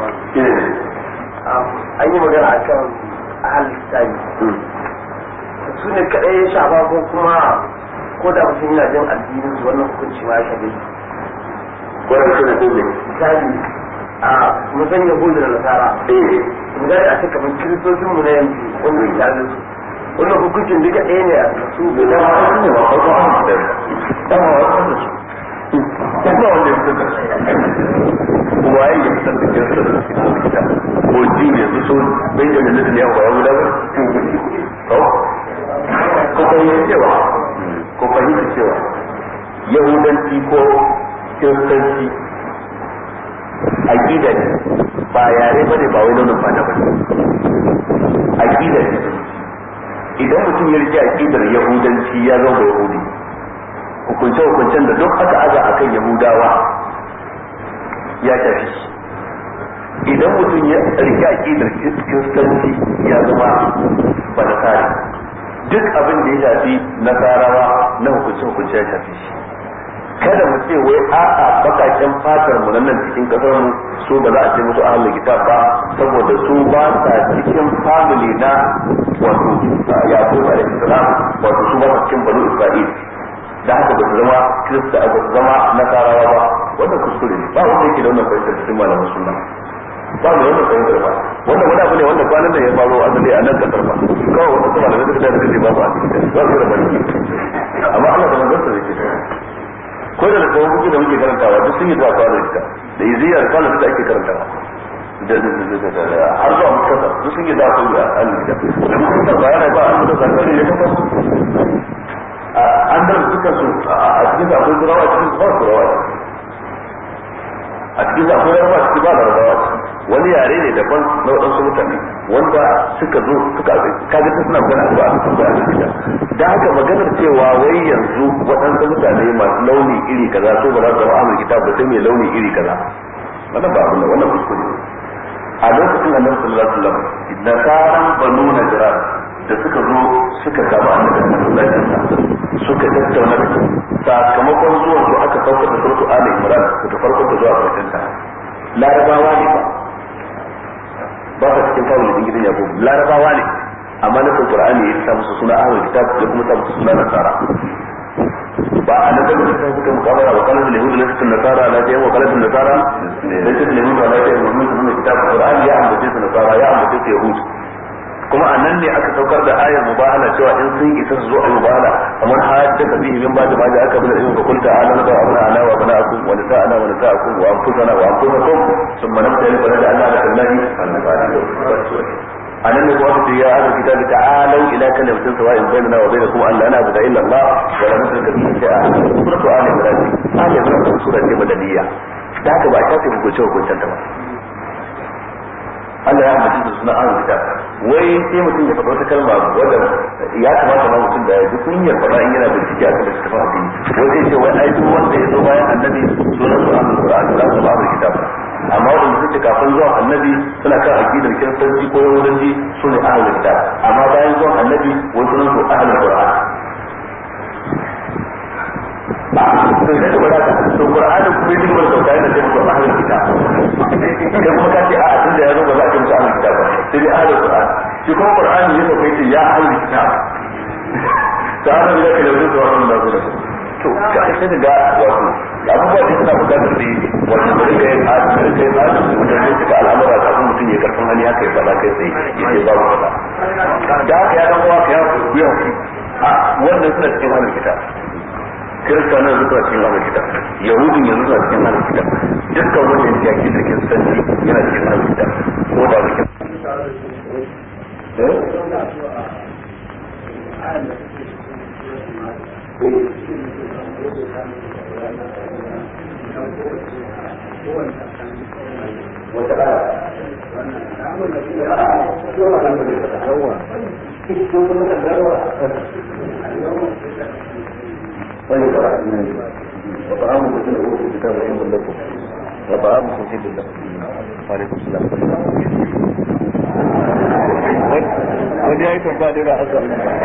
an yi magana a kan ahal tsari su ne kaɗai ya shafa ko kuma ko da mutum yana jin addinin su wannan hukunci ma ya shafe ko da suna dole misali a musan yahudu da nasara misali a ce kamar kiristocin mu na yanzu wanda ya tare su wannan hukuncin duka ɗaya ne a su bai dama wasu ne ba farko an da dama wasu da su kuma wanda ya fitar da waye ya fitar da kirista da su ko ji yanzu so benjamin netanyahu ba ya guda ba ko fahimci cewa ko fahimci cewa yahudanci ko kiristanci aqida ne ba yare ba ne ba wai launin fata ba aqida ne idan mutum ya rike aqidar yahudanci ya zama yahudi hukunce hukuncen da duk aka aza akan yahudawa ya tafi idan mutum ya rike aqidar kiristanci ya zama ba nasari duk abin da ya shafi nasarawa na hukunce hukunce ya shafi shi kada mu ce wai a'a bakaken fatar mu nan cikin kasar mu su ba za a ce musu ahlul kitab ba saboda su ba sa cikin family na wato yaqub alaihi salam wato su ba sa cikin banu isra'il da haka ba su zama kirista ba su zama nasarawa ba wannan kuskure ne ba wanda yake da wannan fahimtar cikin malaman sunna ba da wannan fahimtar ba wannan wani abu ne wanda kwanan nan ya faro asali a nan kasar ba kawai wanda kuma da suka da suka ba ba a cikin ba su da bari amma Allah da manzon sa yake ko da kawo kuke da muke karantawa duk sun yi zuwa fara ita da iziyar kwana da ake karantawa har zuwa mutasa duk sun yi zuwa su da alida da mutunta ba yana ba an da zakari ya kafa an da suka su a cikin akwai turawa a cikin ba turawa a cikin akwai yarba cikin ba larabawa wani yare ne daban na waɗansu mutane wanda suka zo suka kaga ta suna magana ba a ba a da haka maganar cewa wai yanzu waɗansu mutane masu launi iri kaza so ba za su zama amurki kitab ba sai mai launi iri kaza wannan ba abin da wannan kuskure a lokacin annabi sallallahu alaihi wasallam nasaran banu najran da suka zo suka samu annabi sallallahu alaihi wasallam suka tattauna da sakamakon zuwan su aka saukar da surtu ali imran daga farkon da zuwa karshen ta larabawa ne ba ba ka cikin kawai din gidan yaqub larabawa ne amma na qur'ani ya sa musu suna ahlul kitab ya kuma sa musu suna nasara ba a nan da suka suka mukabara wa kana da yahudu laysa nasara la ta wa kana nasara laysa da yahudu la ta wa min sunan kitab qur'ani ya ambace su nasara ya ambace su yahudu kuma a nan ne aka saukar da ayar mubahala cewa in sun isa su zo a mubahala kamar hajja ka bihi min ba'da ma aka bi da ilmi kul ta'ala na abuna ana wa bana'akum wa nisa'ana wa nisa'akum wa anfusana wa anfusakum thumma nabtali fa naj'alna lakum lahi anan ne kuma su ya ahlul kitabi ta'alu ila kalimatin sawa'in bainana wa bainakum an la na'budu illa Allah wa la nushrika bihi shay'a suratu ali imran ali imran sura ce madaniya da haka ba ta ce hukunce hukuncen ta ba Allah ya ambaci su suna ahlul kitab wai sai mutum ya faɗa wata kalma wadda ya kamata ma mutum da ya ji kunyar faɗa in yana bincike a kan littafin addini wai sai ce wai ai duk wanda ya zo bayan annabi sunan su ahlul qur'an za su ba ahlul kitab amma wanda suke kafin zuwan annabi suna kan aqidar kiristanci ko yahudanci su ne ahlul kitab amma bayan zuwan annabi wai sunan su ahlul qur'an to sai ka bada to qur'anin kuma yake gaba da sauka yana ce musu ahlul kitab kai kuma ka ce a a tunda ya zo ba za a ce musu ahlul kitab ba sai dai ahlul qur'an shi kuma qur'ani ya sauka yace ya ahlul kitab ta hana da kake da zuwa wannan da zuwa to ka sai ga wato abubuwa da suna bukatar da wato bari ka yi adalci ka yi adalci mutane suka al'amura kafin mutum ya karfin hali haka ya faɗa kai sai ya ce babu faɗa da haka ya dan uwa ka ya ku ya a wannan suna cikin halin kitab kirista nan zuwa cikin halin kitab yahudin yanzu suna cikin halin kitab dukkan wanda ya yaki da kiristanci yana cikin halin kitab ko da ba وطعامكم في الأول الكتاب علم لكم وطعامكم في الله وعليكم السلام wani ya yi tambaya da haka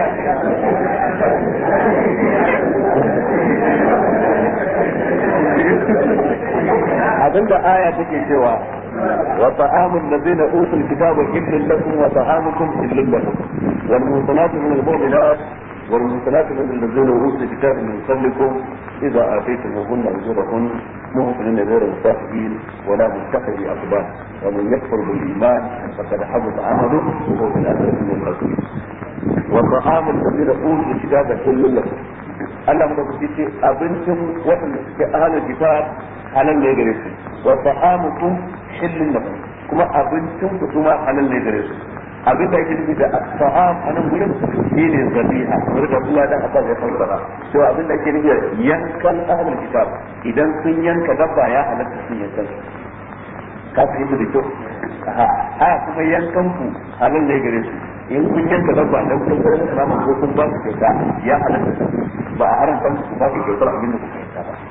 abinda aya take cewa wa ta'amul ladzina utul kitaba illal lakum wa ta'amukum illal lakum wal muhsanatu min al-mu'minat wal muhsanatu min الذين اوتوا الكتاب من قبلكم اذا اتيتموهن اجورهن محسنين غير مسافرين ولا متخذ أقبال ومن يكفر بالإيمان فقد حبط عمله وهو في الآخرة من الخاسرين وطعام الذين أوتوا الكتاب كل لكم Allah muka kuce ce abincin waɗanda suke ahalar kitab halal ne gare su wa ta'amukum hillun lakum kuma abincin ku kuma halal ne gare su abin da yake nufi da ta'am a nan gurin shine zabiha kamar da Allah dan Abbas ya fassara to abin da yake nufi da yankan ahlul kitab idan sun yanka dabba ya halatta sun yankan ka fahimta da kyau a kuma yankan ku halal ne gare su in kun yanka dabba dan kun ga salama ko kun ba su kyauta ya halatta ba a haramta ku ba su kyautar abin da kuka yanka ba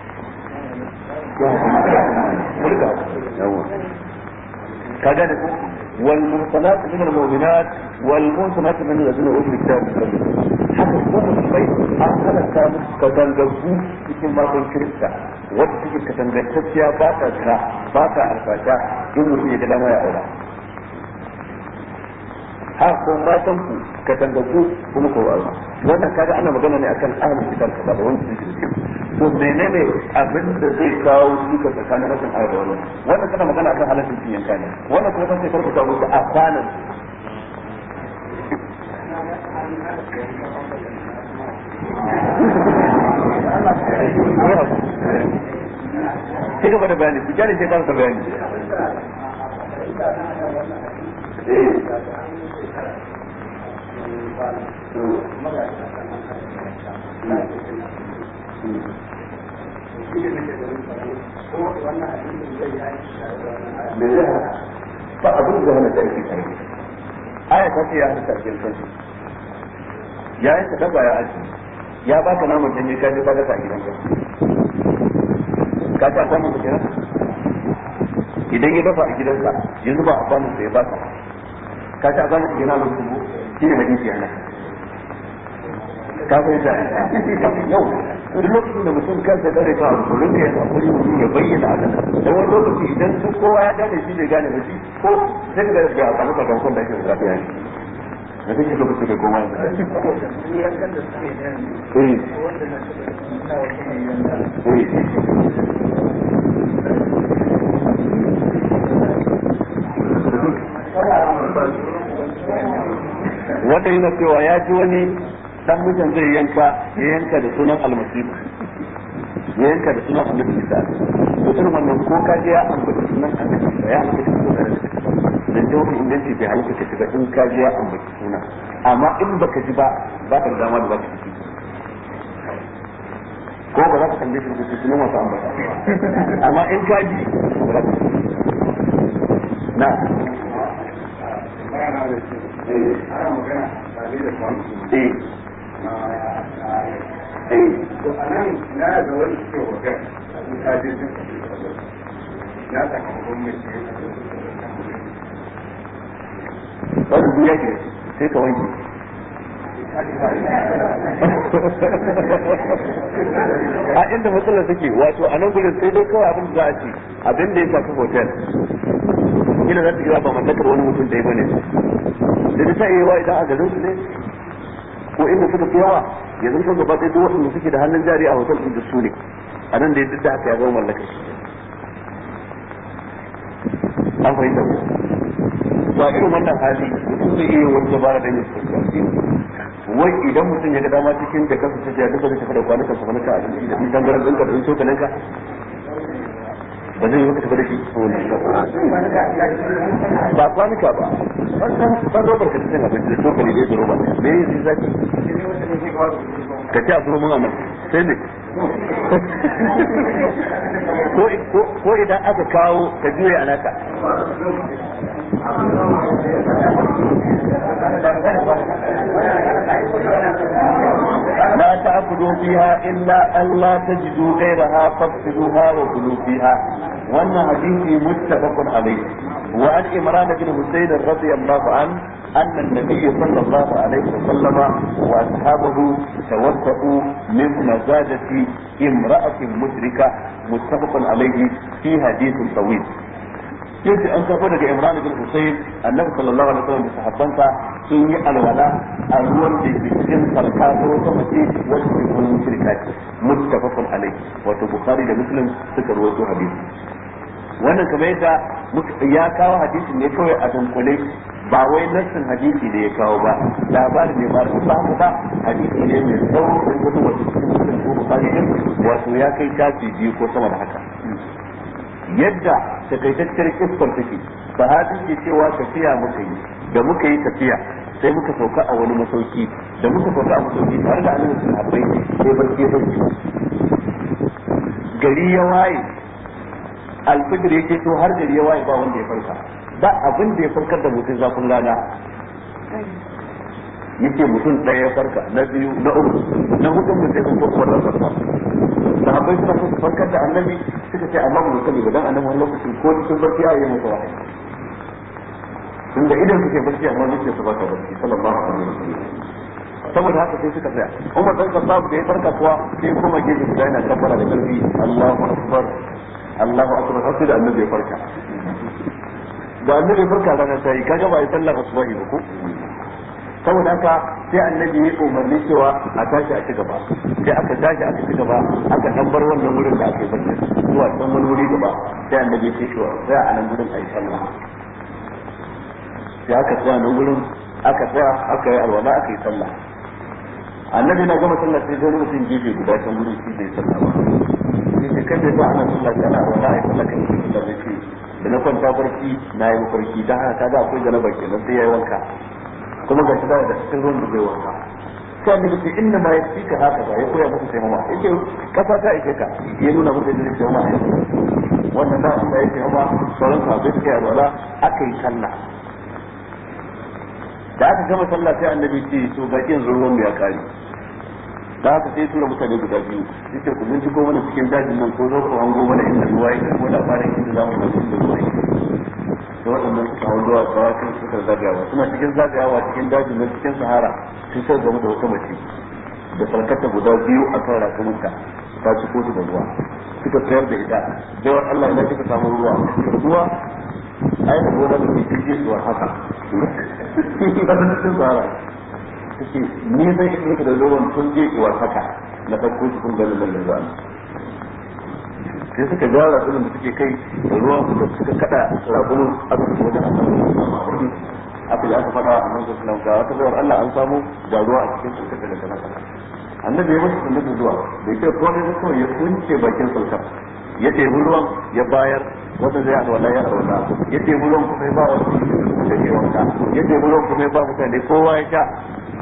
ka gane ko والمحصنات من المؤمنات والمحصنات من الذين اوتوا الكتاب haka kuma musulmai an halatta musu katangagu cikin matan kirista wadda suke katangantacciya ba ta jira ba ta alfasha in mutum ya ga dama ya aura haka kuma matan ku katangagu kuma ko aura wannan kaga ana magana ne akan ahlul kitab ba da wanda suke da to menene abin da zai kawo duka tsakanin rashin ayar wannan wannan kana magana akan halaccin cin yanka ne wannan kuma sai farko ta musu a kwanan Ci gaba da bayani, ku kyale sai kansa bayani. ba abin da hana da ake tare aya ta ce ya hana ta ake kansu ya yi ta ya aji ya ba ka naman janye ka je ka ga ta gidan ka ka ta samu ka kenan idan ya dafa a gidansa yanzu ba a kwanan sa ya ba ka ka ta samu ka kenan lokacin mu shi ne hadisi yana ka fahimta yau duk lokacin da mutum kansa dare ka abu rinka yin hakuri mutum ya bayyana a kan da wani lokaci idan su kowa ya gane shi bai gane ba shi ko sai ka ga a samu sakamakon da ake da zafi yanki da kake lokaci da kowa ya wanda yana cewa ya ji wani dan mutum zai yanka ya yanka da sunan almasihu ya yanka da sunan annabi isa to irin wannan ko ka je ya ambaci sunan annabi isa ya ambaci sunan annabi dan jawabin inganci bai halitta ka shiga in ka je ya ambaci sunan amma in baka ji ba ba ka da dama da za ka ci ko ba za ka tambaye shi da sunan wasu ambata amma in ka ji ba za ka na ana magana tare da kwanci eh to a nan na da wani ke wajen in ka je jin na sakamakon mai ke wani duniya ke sai ka wanke a inda matsalar take wato a nan gudun sai dai kawai abin da za a ce abin da ya shafi hotel kila za ta iya ba mallakar wani mutum da ya bane da ta iya wa idan a garin su ne ko inda suka fi yawa ya zanto gaba ɗaya duk waɗanda suke da hannun jari a hotel ɗin da su ne a nan da ya duk da haka ya zama mallakar shi an fahimta ko ba irin wannan hali mutum zai iya wani dabara da yin sosai wai idan mutum ya ga dama cikin da kansa ta ya duka zai tafi da kwanukan sa kwanuka abinci da ɗin tangaran ɗinka da ɗin cokalinka ba zai yi maka tafi da shi ba kwanuka ba ban robar ka cikin abinci da cokali da roba me yi zaki ka ci a turo mun anan sai ne ko idan aka kawo ka juye a naka لا تأكلوا فيها إلا أن لا تجدوا غيرها فافسدوها وكلوا فيها وأن حديث متفق عليه وعن إمران بن حسين رضي الله عنه أن النبي صلى الله عليه وسلم وأصحابه توفقوا من مزاجة امرأة مشركة متفق عليه في حديث طويل yace an kafa daga Imran bin Husayn annabi sallallahu alaihi wasallam da sahabbansa sun yi alwala a ruwan da ke cikin sarka ko wata mace wacce ke kuma shirka ce muttafaqun alaihi wato Bukhari da Muslim suka rawaito hadisi wannan kamar yadda ya kawo hadisi ne kawai a dunkule ba wai nassin hadisi ne ya kawo ba labarin ne ba ba haka ba hadisi ne mai tsawo da kuma wasu cikin Muslim ko Bukhari din wato ya kai tafi biyu ko sama da haka yadda takaitacciyar kiskar take sahabi ke cewa tafiya muka yi da muka yi tafiya sai muka sauka a wani masauki da muka sauka a masauki tare da annabi sahabbai sai barke barke gari ya waye alfijir yake to har gari ya waye ba wanda ya farka ba abin da ya farkar da mutum zafin rana yake mutum ɗaya ya farka na biyu na uku na hudun mutum sun farko da farka sahabbai suna so su farkar da annabi suka ce amma mu sani ba dan annabi wani lokaci ko cikin barci ya yi masa wahayi tun da idan suke barci amma zuciya su ba ta barci sallallahu alaihi wasallam saboda haka sai suka tsaya Umar dan Khattab da ya farka kuwa sai kuma gefe guda yana tabbara da karfi Allahu akbar Allahu akbar har sai da annabi ya farka da annabi ya farka rana ta yi kaga ba ya sallar asubahi ba ko saboda haka sai annabi ya umarni cewa a tashi a ci gaba sai aka tashi aka ci gaba aka dan bar wannan wurin da aka yi barci zuwa can wani wuri gaba sai annabi ya ce shi sai a nan wurin a yi sallah sai aka tsaya nan wurin aka tsaya aka yi alwala aka yi sallah annabi na gama sallah sai zai mutum gefe guda can wurin shi bai sallah ba sai kai bai ba ana sallah kana alwala a yi sallah kan shi da zai ce da na kwanta barci na yi mafarki dan haka kaga akwai janaba kenan sai ya yi wanka kuma ga shiga da cikin ruwan da zai wanka sai annabi ce inna ma yasika haka ba ya koya muku sai mama yake kafa ta ike ka ya nuna muku da sai mama wannan da Allah yake mama sauran ka bai kai alwala aka yi sallah da aka gama sallah sai annabi ce to ga kin ruwan mu ya kare da haka sai tura mutane guda biyu yace ku mun ko mana cikin dajin nan ko zo ku hango mana inda ruwa yake ko labarin inda zamu ga inda ruwa yake da waɗannan suka hau zuwa tsawakin suka zagayawa suna cikin zagayawa cikin dajin nan cikin sahara sun sai game da wata mace da sarkata guda biyu a kan rakumunta ta ci kotu da ruwa suka tsayar da ita jawar Allah ina kika samu ruwa ruwa ai da gona da ke cikin zuwa haka ƙasar cikin sahara take ni zai iya da ruwan tun je zuwa haka na ɗauko shi kun ganin nan da zuwa sai suka gyara tsirin da suke kai da ruwan suka suka kada rakunin aka su wajen aka yi aka faɗa a nan su suna ga wata zawar Allah an samu da ruwa a cikin sulkar da kana annabi ya masu sundar da zuwa da ke kone da kawai ya kunce bakin sulkar ya tebi ruwan ya bayar wanda zai alwala ya alwala ya tebi ruwan kuma ya ba wa da ke wanka ya tebi ruwan kuma ya ba mutane kowa ya sha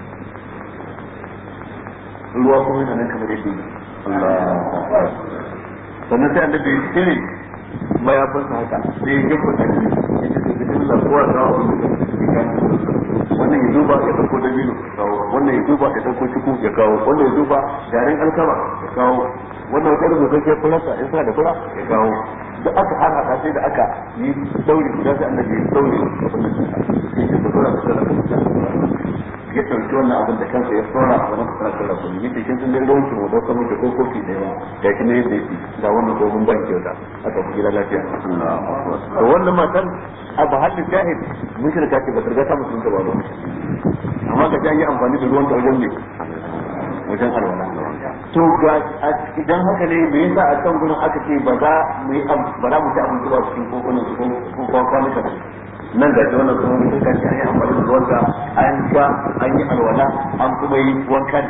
ruwa kuma yana nan kamar yadda Allah sannan sai annabi ya cire mayafin sa haka sai ya gafa da shi ya ce da bismillah kowa da wannan ya duba ya dauko dabino ya kawo wannan ya duba ya dauko ciku ya kawo wannan ya duba garin alkama ya kawo wannan wata rubuta ke fulasa in sa da fura ya kawo da aka hana ta sai da aka yi dauri guda sai annabi ya dauri abin da sai ya da fura da fura ya ɗauki wannan abin da kansa ya tsora a wani kusa da rabu ne yake kin sun dai ruwan mu da kuma da ko kofi da yawa ga shi ne yadda yake ga wannan dogon ban kyauta aka fi gida lafiya to wannan matan a bahallin jahil mushrika ce ba ta riga ta musulunta ba ba amma ga ta yi amfani da ruwan ta wajen ne wajen alwala to ga idan haka ne me yasa a can gurin aka ce ba za mu yi ba za mu ci abinci ba cikin kokunan ko ko kwanuka nan ga wannan kuma mun kan an yi amfani da ruwanka an sha an yi alwala an kuma yi wankan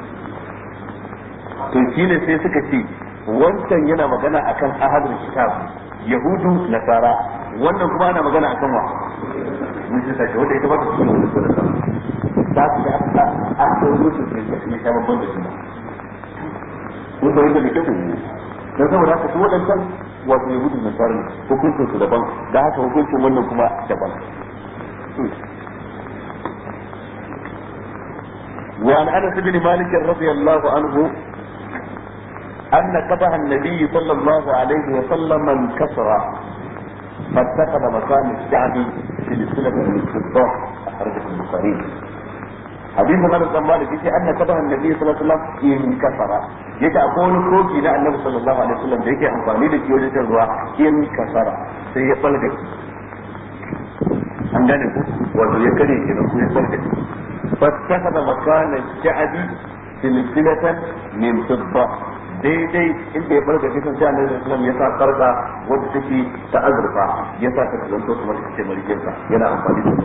to shine sai suka ce wancan yana magana akan ahadul kitab yahudu nasara wannan kuma ana magana akan wa mun shi sai wanda ita ba ta cikin wannan sura ta su da aka aka yi musu ne ya babban da juna ko da yake da kyau dan saboda haka su wadannan wato yahudu da nasara hukuncin su daban da haka hukuncin wannan kuma daban وعن انس بن مالك رضي الله عنه ان قبح النبي صلى الله عليه وسلم انكسر فاتخذ مكان الشعب سلسلة من الفضة أخرجه البخاري hadisin Anas bin Malik yace anna kadaha annabi sallallahu alaihi wasallam in kasara yace akwai wani koki na annabi sallallahu alaihi wasallam da yake amfani da shi wajen shan ruwa in kasara sai ya falga an gane ku wato ya kare ke ko ya falga fattakhadha makana sha'bi silsilatan min fidda daidai inda ya farka shi kan sai annabi sallallahu alaihi wasallam ya sa sarka wanda take ta azurfa ya sa ta zanto kamar kace marikinsa yana amfani da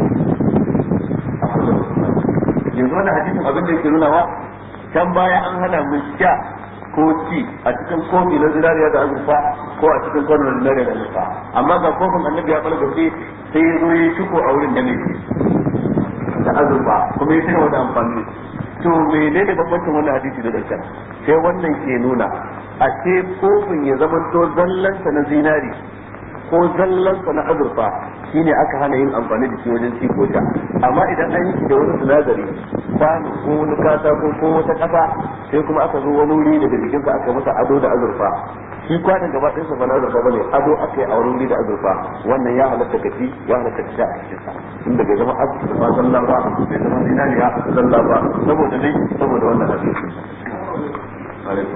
yanzu wannan hadisin abin da yake nunawa can baya an hana mu sha ko ci a cikin kofi na zinariya da azurfa ko a cikin kwanon na zinariya da azurfa amma ga kofin annabi ya balgace sai ya zo ya shiko a wurin da ne da azurfa kuma ya tuna wani amfani to menene bambancin wannan hadisi da dankan sai wannan ke nuna a ce kofin ya zamanto zallansa na zinari ko zallansa na azurfa shine aka hana yin amfani da shi wajen ci ko sha amma idan an yi da wani sinadari kwano ko wani katako ko wata kasa sai kuma aka zo wani wuri daga jikinsa aka masa ado da azurfa shi kwanan gaba ɗin sa bana azurfa bane ado aka yi a wani wuri da azurfa wannan ya halatta ka ci ya halatta ka sha a cikin sa inda bai zama azurfa zalla ba bai zama zinariya zalla ba saboda dai saboda wannan hadisi alaikum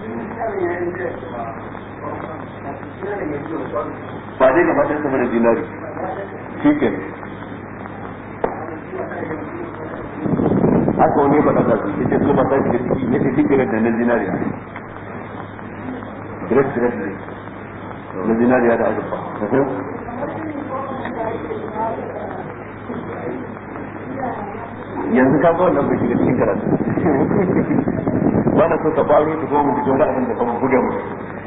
ba dai gaba ɗaya sama da dinari shi ke haka wani ba ɗaga su ita su ba ta shiga ciki ya ce cikin da na dinari direct direct ne na dinariya da azurfa yanzu ka ga wannan bai shiga cikin karatu ba na so ka faro ta goma da wani abin da kuma buga mu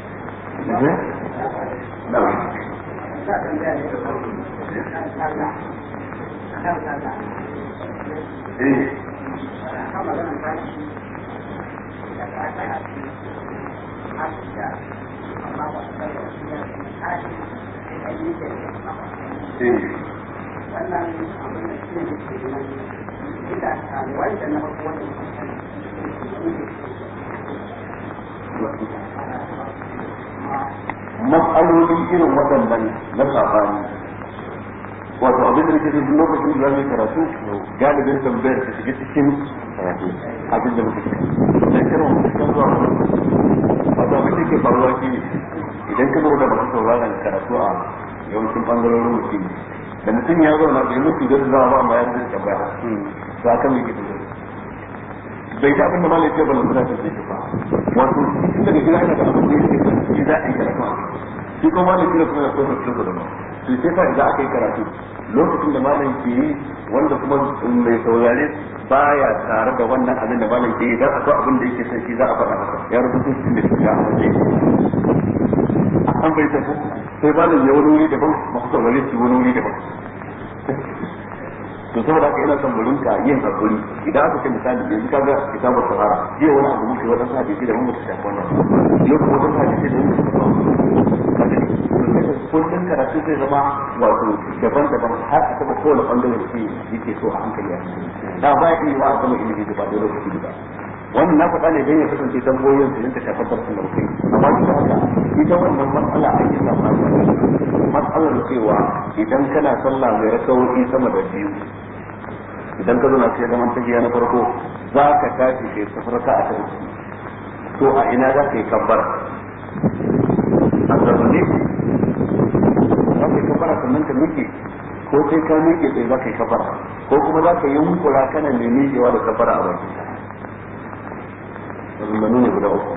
matsaloli irin waɗannan na sabani wato abin da nake da duk lokacin da zamu karatu galibin tambayar ta shiga cikin karatu abin da muke da kira mu cikin zuwa wato abin da ke faruwa shi ne idan ka lura da masu sauraron karatu a yawancin bangarorin mutum da mutum ya zauna bai mutu da zuwa ba amma ya zai tambaya to akan me ke tafiya bai ta abin da malai ce ba lantana ta ce ba wato tun daga gida yana da abin da yake shi za a yi karatu shi kuma malai kira kuma ya so ta cikin da to sai fa idan aka yi karatu lokacin da malam ke yi wanda kuma mai saurare baya tare da wannan abin da malam ke yi dan akwai abin da yake son shi za a faɗa masa ya rubuta shi da shi ya amince an bai tafi sai malam ya wani wuri daban masu saurare su wani wuri daban to saboda haka ina son mu rinka yin hakuri idan aka ce misali yanzu kaga kitabu sahara jiya wani abu muke wata hadisi da mun mutu shafi wannan yau kuma wata hadisi da mun mutu shafi kullum karatu zai zama wato daban-daban har a taba kowane bangare da yake so a hankali a da ba ya iya wa a sama ilimi da ba da lokaci da wannan na faɗa ne don ya kasance tambayoyin su rinka shafar darsin da muke amma duk da haka ita wannan matsala a yi samu matsalar cewa idan kana sallah mai rakawoyi sama da biyu idan ka zauna sai zaman tafiya na farko za ka tashi kai safarka a ta to a ina za ka yi kabbar a zaune za ka yi kabara sannan ka miƙe ko sai ka miƙe sai za ka yi kabara ko kuma za ka yi yunkura kana mai miƙewa da kabara a bakin ka maganganu ne guda uku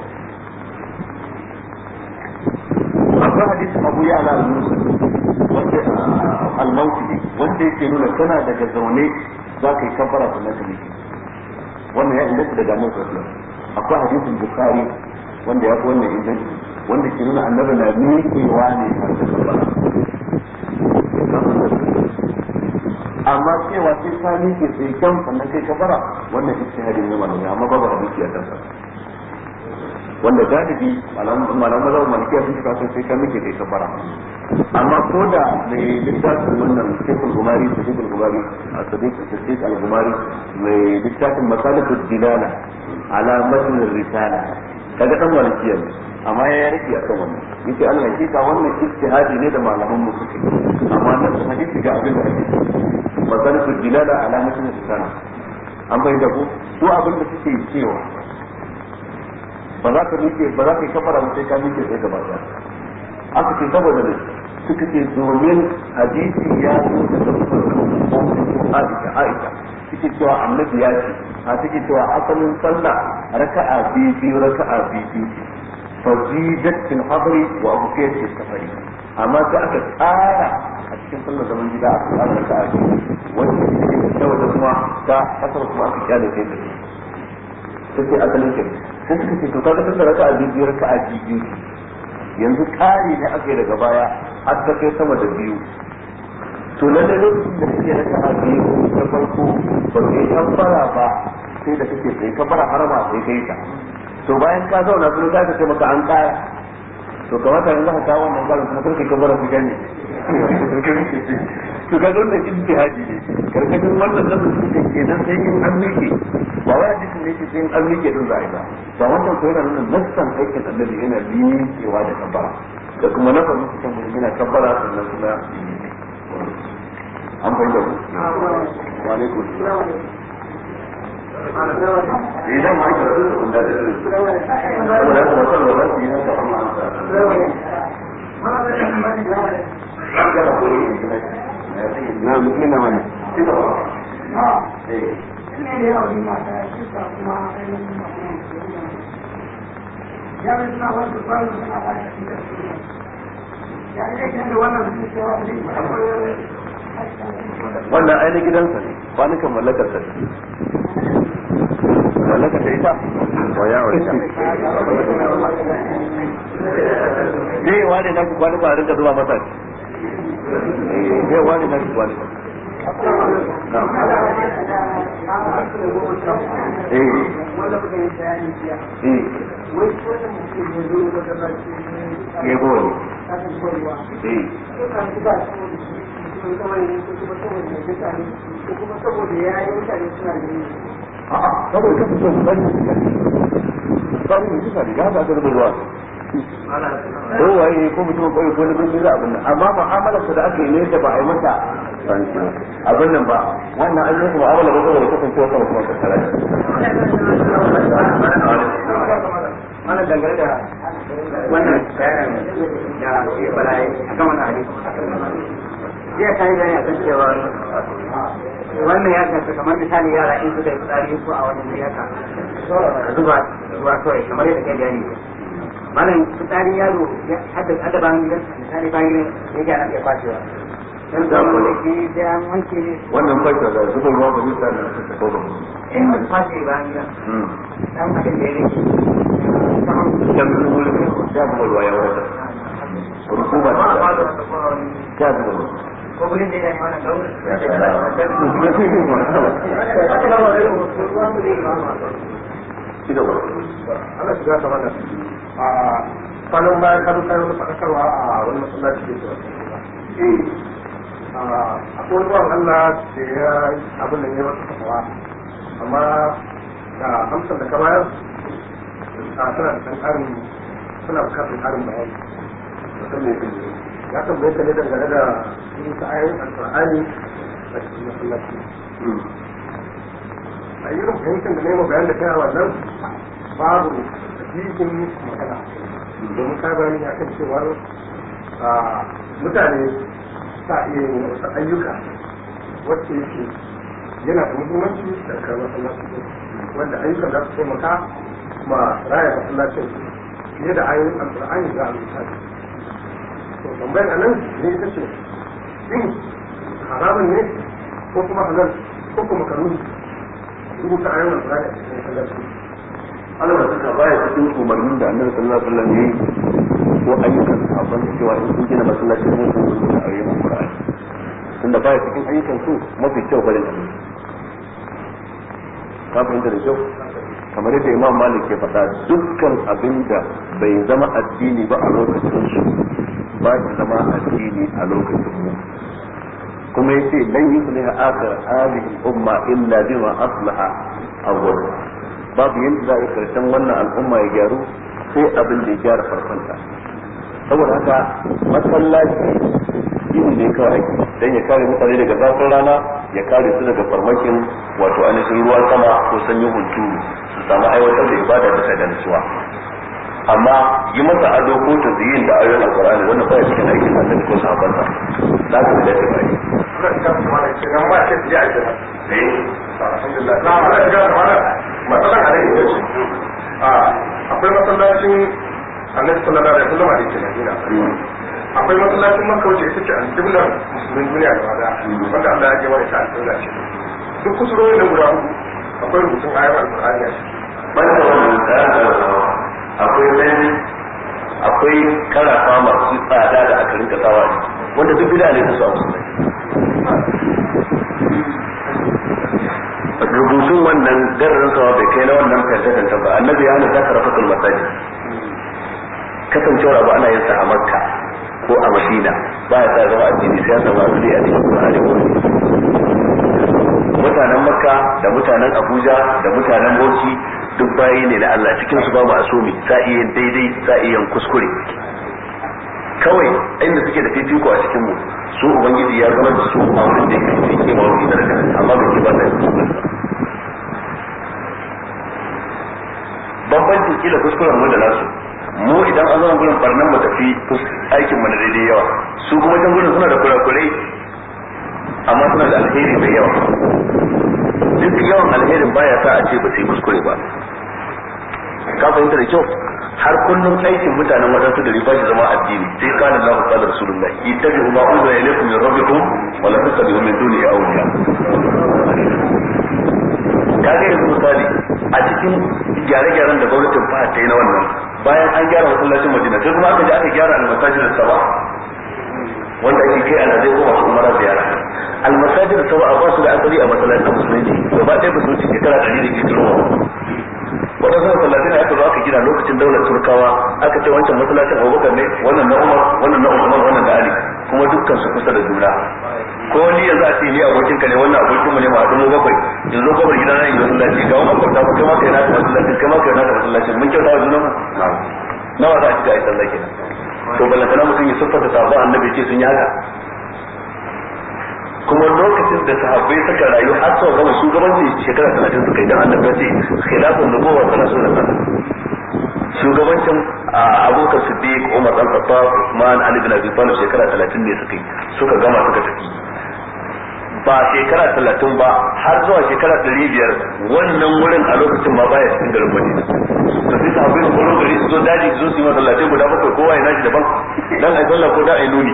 akwai hadisin abu ya ala al-musa wanda al-mawti wanda yake nuna kana daga zaune za ka yi kabara sannan ka miƙe wannan ya inganta daga annabi sallallahu alaihi wasallam akwai hadisin bukhari wanda ya fi wannan inganci wanda ke nuna annabi na miƙewa ne har da kabara amma cewa sai ka miƙe sai kyan sannan kai kabara wannan ijtihadi ne malamai amma babu hadisi a kansa wanda galibi malaman mazhabin malikiya sun shiga sai ka miƙe kai kabara amma ko da mai littafin wannan shekul gumari da shekul gumari a sadiq sadiq al-gumari mai littafin masalikud dilala ala matn risala kaga dan malikiya ne amma ya rike a kan wannan yace Allah hakika wannan ijtihadi ne da malaman mu suke amma nan hadisi ga abin da ake masalikud dilala ala matn risala an bai da ku su abin da suke cewa ba za ka miƙe ba za ka yi kafara ba sai ka miƙe sai gaba ɗaya aka ce saboda ne suka ce domin hadisi ya zo da tafsirin Aisha Aisha suke cewa annabi ya ce a suke cewa asalin sallah raka'a biyu biyu raka'a biyu biyu fazidat fil hadri wa abqiyat fil safari amma sai aka tsara a cikin sallar zaman gida aka tsara raka'a biyu wanda take da saboda kuma ta asar kuma aka kyale kai da sai asalin kai sai suka ce to kaga sallar raka'a biyu biyu raka'a biyu biyu yanzu ƙari ne aka yi daga baya har ta kai sama da biyu to lalle lokacin da kake raka a biyu na farko ba kai kabbara ba sai da kake sai kabbara harama sai kai ta to bayan ka zauna kuma ka ce maka an ƙara to kamata yanzu ka kawo wannan ƙarin kuma karka kabbara su gane to ka wannan ijtihadi ne karkashin wannan nasu suke kenan sai in an mike ba wai hadisin ne yake sai in an mike din za a yi ba ba wannan ko yana nuna nassan aikin annabi yana miƙewa da kabbara da kuma na farko cikin mutum yana kabbara sannan kuma an bai da ku wa alaikum idan ma ka rubuta kun da dare saboda haka wannan da zai yi haka amma na mutum na wannan ya suna wasu kwanu suna ba da cikin ya rike da wannan su cewa wannan ainihin gidansa ne kwanukan mallakar sa mallakar ta ita wa ya wani zai wane na ki kwanuka a rinka zuwa masa zai wane na ki kwanuka eh eh ya gori eh saboda kasu son bari bari ne kusa riga ba ta da ruwa ko waye ko mutum ko ko ne bin da abin nan amma mu'amalar da aka yi ne da ba a yi mata abin nan ba wannan an yi mu'amala ba saboda kasancewa sama kuma tattara mana dangane da wannan bayanin da ya fara a kan wannan hadisi jiya ta yi bayani a kan cewa wannan ya shafi kamar misali yara in suka yi fitsari ko a wani wuri haka zuba ruwa kawai kamar yadda kai bayani malam fitsari yaro hadda bayan gidan misali bayan gidan ya gyara iya kwashewa dan da ko da ke da an wanke ne wannan fashe da zuba ruwa ba zai sa da ta ko ba in ba kwashe bayan gidan dan abin da ya rike kan zuwa ya zuba ruwa ya wata rukuba ta ya zuba ruwa ko gudun da ya yi wannan gauru shi da wani Allah shiga ta mana a kwanan bayan kan kai wani faɗakarwa a wani masallaci da ke a akwai ruwan Allah da ya abin da ya wata kafawa amma da amsar da ka bayar a suna da ɗan ƙarin suna bukatar ƙarin bayani mutum ne ya tambaye ka ne dangane da yin ta ayoyin alƙur'ani a cikin masallaci a yi fahimtar da nema bayan da kai a wannan babu jikin magana domin ka bayani ya kan cewar mutane sa iya yin wasu ayyuka wacce yake yana da muhimmanci da kai masallaci wanda ayyukan za su taimaka ma raya masallacin fiye da ayoyin alkur'ani za a rubuta to tambayar anan ne ita ce shin haramun ne ko kuma halal ko kuma karuni rubuta ayoyin alkur'ani a cikin masallaci Allah da suka baya cikin umarnin da annabi sallallahu alaihi wasallam yayi ko ayyukan sahabban cewa in sun gina masallaci ne sun rubuta ayoyin alkur'ani tunda baya cikin ayyukan su mafi kyau barin annabi ka fahimta da kyau kamar yadda imam malik ke faɗa dukkan abin da bai zama addini ba a lokacin su ba shi zama addini a lokacin mu kuma yace lan yusliha akhir hadhihi umma illa bima aslaha awwal babu yanda za a karshen wannan al'umma ya gyaru sai abin da ya gyara farkonta saboda haka masallaci gini ne kawai dan ya kare mutane daga zafin rana ya kare su daga farmakin wato ainihin ruwan sama ko sanyin hunturu su samu aiwatar da ibada bisa da nutsuwa amma yi masa ado ko ta ziyin da ayoyin alkur'ani wannan baya cikin aikin annabi ko sahabbansa za ka da shi bai akwai masallacin annabi sallallahu alaihi wasallam da yake Madina akwai masallacin Makka wacce ita ce alƙiblar musulmin duniya gaba da wanda Allah ya gaba da ta alƙibla ce duk kusurori nan guda hudu akwai rubutun ayar alƙur'ani a ciki banda wannan tsarin akwai rani akwai karafa masu tsada da aka rinka sawa ne wanda duk bida ne su a musulmai rubutun wannan dararin sawa bai kai na wannan fentatan ba annabi ya hana zaka rafa masajid kasancewar abu ana yin sa a makka ko a madina ba ya sa zama addini sai ya samu asali a cikin qur'ani ko mutanen makka da mutanen abuja da mutanen bauchi duk bayi ne na Allah cikin su ba mu asumi sa iya daidai sa iya kuskure kawai inda suke da fifiko a cikin mu su ubangiji ya zama da su a wurin da yake cikin ma wani daraja amma bai ce ba da kuskure bambanci kila kuskuren mu da nasu mu idan an zama gurin barnan mu tafi aikin mu na daidai yawa su kuma can gurin suna da kurakurai amma suna da alheri mai yawa duk yawan alherin baya sa a ce ba su yi kuskure ba ka fahimta da kyau har kullum aikin mutanen waɗansu da riba shi zama addini sai kana Allah qala rasulullah ittabi'u ma unzila ilaykum min rabbikum wa la tattabi'u min duni awliya kaga yanzu misali a cikin gyare-gyaren da gwamnatin fahad ta yi na wannan bayan an gyara masallacin Madina sai kuma aka je aka gyara al-masajid saba wanda ake kai alhazai ko masu umara ziyara almasajid sau a ba su da asali a masallacin musulunci gaba ɗaya ba su wuce shekara ɗari da ke turowa waɗansu masallacin da aka zo aka gina lokacin daular turkawa aka ce wancan masallacin abubakar ne wannan na umar wannan na usman wannan na ali kuma dukkan su kusa da juna ko ni yanzu a ce ni abokin ka ne wannan abokin mu ne ma mu bakwai yanzu ko bar gidana yi masallaci ga wannan kwata kai ma kai na masallaci kai ma kai na masallaci mun kyauta wa junan mu nawa za a shiga ai sallah kenan to balantana mutum ya siffata sabon annabi ce sun yi haka kuma lokacin da sahabbai suka rayu har sau gama shugabanci shekara talatin suka yi don annabi ce khilafun nubuwa talatin da sana shugabancin abokan siddiq umar dan khattab usman ali bin abi talib shekara talatin ne suka yi suka gama suka tafi ba shekara talatin ba har zuwa shekara ɗari biyar wannan wurin a lokacin ma baya cikin garin madina to sai sahabbai su koro gari su zo daji su zo su yi masallatai guda bakwai kowa ya nashi daban dan ai sallah ko da ai nuni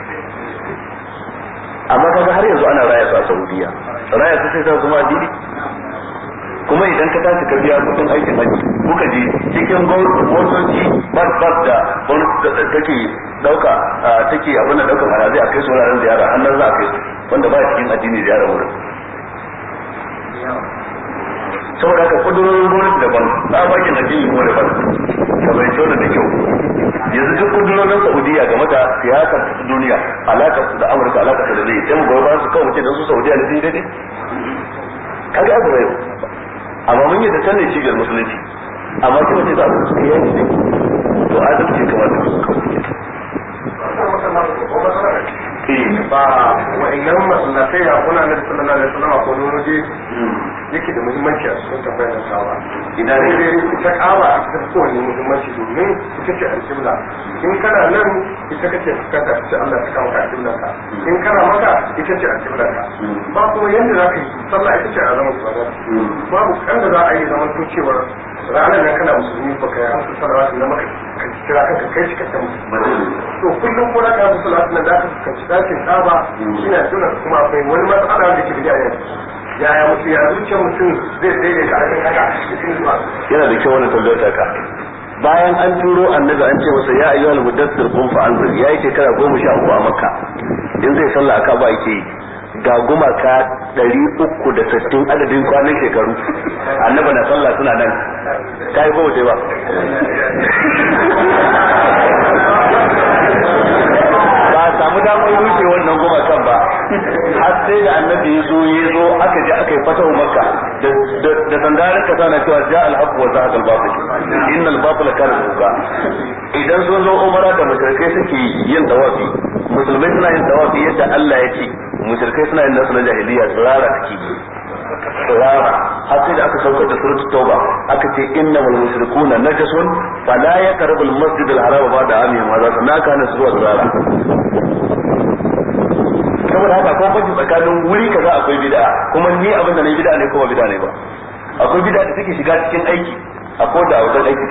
amma kaga har yanzu ana raya su a Saudiya raya su sai ta zama addini kuma idan ka tashi ka biya kudin aikin haji kuka je cikin motoci bas bas da gwamnati take dauka take abin da daukar alazai a kai su wuraren ziyara annan za a kai su wanda ba cikin addini ziyara wurin saboda haka kudurorin gwamnati daban tsabakin addini kuma daban ka bai tona da kyau yanzu duk kudurorin saudiya game da siyasar ta duniya alakar su da amurka alakar su da zai sai mu goyi ba su kawai mutum da su saudiya da sun daidai kaga abu bai amma mun yi da can ne cibiyar musulunci amma kuma ce za a su yi ne to adalci kamar da su kawai ba wa'annan masallatai ya kuna na sallallahu alaihi wasallam ko wani waje yake da muhimmanci a cikin tambayar da sawa idan ne dai ita kaba a cikin kowane muhimmanci domin ita ce alƙibla in kana nan ita kace fuskanta ta ce Allah ta kawo ka alƙibla ka in kana maka ita ce alƙibla ka ba kuma yanda za ka yi sallah ita ce a zama ibada babu kan da za a yi zaman to cewa ranar nan kana musulmi ba ka yi hamsu salawatu na maka ka kira kanka kai cikakken musulmi to kullum ko na ka hamsu salawatu na da ka fuskanci dakin kaba ina tuna kuma akwai wani matsala da ke da yanzu yaya mutum ya zuciyar mutum zai daidaita a cikin haka cikin zuwa yana da kyau wannan tambayar ka bayan an turo annabi an ce masa ya ayyuhal mudaththir qum fa anzir yayi shekara goma sha uku a makka in zai sallah aka ba yake yi ga gumaka ɗari uku da sittin adadin kwanan shekaru annaba na sallah suna nan ta yi kowace ba ba a samu damar rushe wannan gumakan ba har sai da annabi ya zo ya zo aka je aka yi fatahu makka da sandarin kasa na cewa ja alhaq wa zahaqa al-batil innal batila kana zuga idan sun zo umara da mushrikai suke yin tawafi musulmai suna yin tawafi yadda Allah ya ce mushrikai suna yin nasu na jahiliya tsirara suke tsirara har sai da aka saukar da suratul tauba aka ce innamal mushrikuna najasun fala yaqrabu al masjid al haram ba'da amihim hadha sanaka na zuwa tsirara saboda haka ko banci tsakanin wuri kaza akwai bid'a kuma ni abin da ne bid'a ne kuma bid'a ne ba akwai bid'a da take shiga cikin aiki akwai da wajen aiki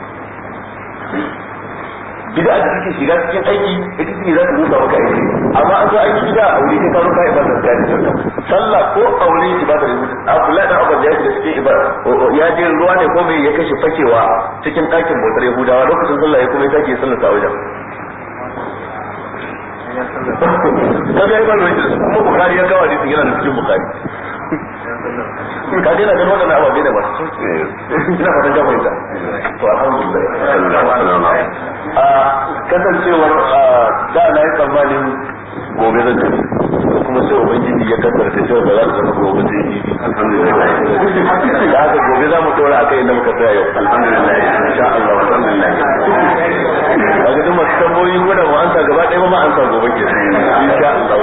bid'a da take shiga cikin aiki ita ce za ta rusa maka aiki amma an zo aiki bid'a a wuri ka zo ka ibada ka ji sallah ko a wuri ibada ne Abdullahi dan Abbas ya shiga cikin ibada ya je ruwa ne ko me ya kashe fakewa cikin ɗakin bautar Yahudawa lokacin sallah ya kuma ya sake sallar sa wajen kaga ya bari wajen kuma bukari ya kawo hadisin yana da cikin bukari ka daina ganin waɗannan ababe da masu ina fatan ka fahimta to alhamdulillah a kasancewar da na yi tsammanin gobe zan tafi kuma sai ubangiji ya kaddara ta cewa ba za ta zama gobe sai yi alhamdulillah da haka gobe za mu dora akai inda muka tsaya yau alhamdulillah insha Allah alhamdulillah kaga duk masu tamboyi ko da mu ansa gaba ɗaya ma ansa gobe ke insha Allah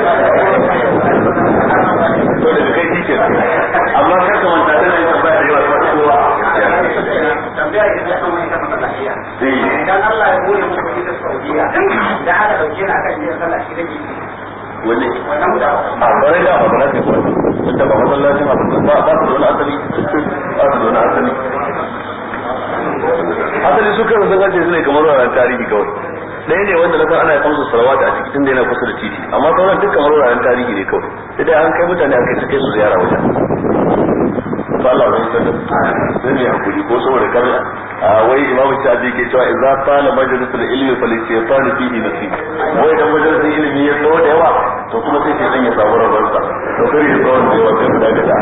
to daga kai shi ke amma kar ka manta tana yin tambaya da yawa kuma kowa tambaya da ya kan wani kafa lafiya idan Allah ya bude muku ita Saudiya da aka dauke ni akan yin sallah shi kake wani wannan da a bare da ba za ta kuwa tunda ba masallacin abu ba ba su da wani asali ba su da wani asali asali su kan sun ajiye su ne kamar wuraren tarihi kawai ɗaya ne wanda na san ana kamsu salawata a cikin tunda yana kusa da titi amma sauran duk kamar wuraren tarihi ne kawai sai dai an kai mutane a kai su kai su ziyara wajen to Allah zai sanar sai ne hakuri ko saboda kar a wai imamu shafi ke cewa idza qala majlisul ilmi fal shaytan fihi nasib wai dan majlisul ilmi ya tsawo da yawa to kuma sai shaytan ya samu rabar sa to kar ya tsawo da yawa sai mu daga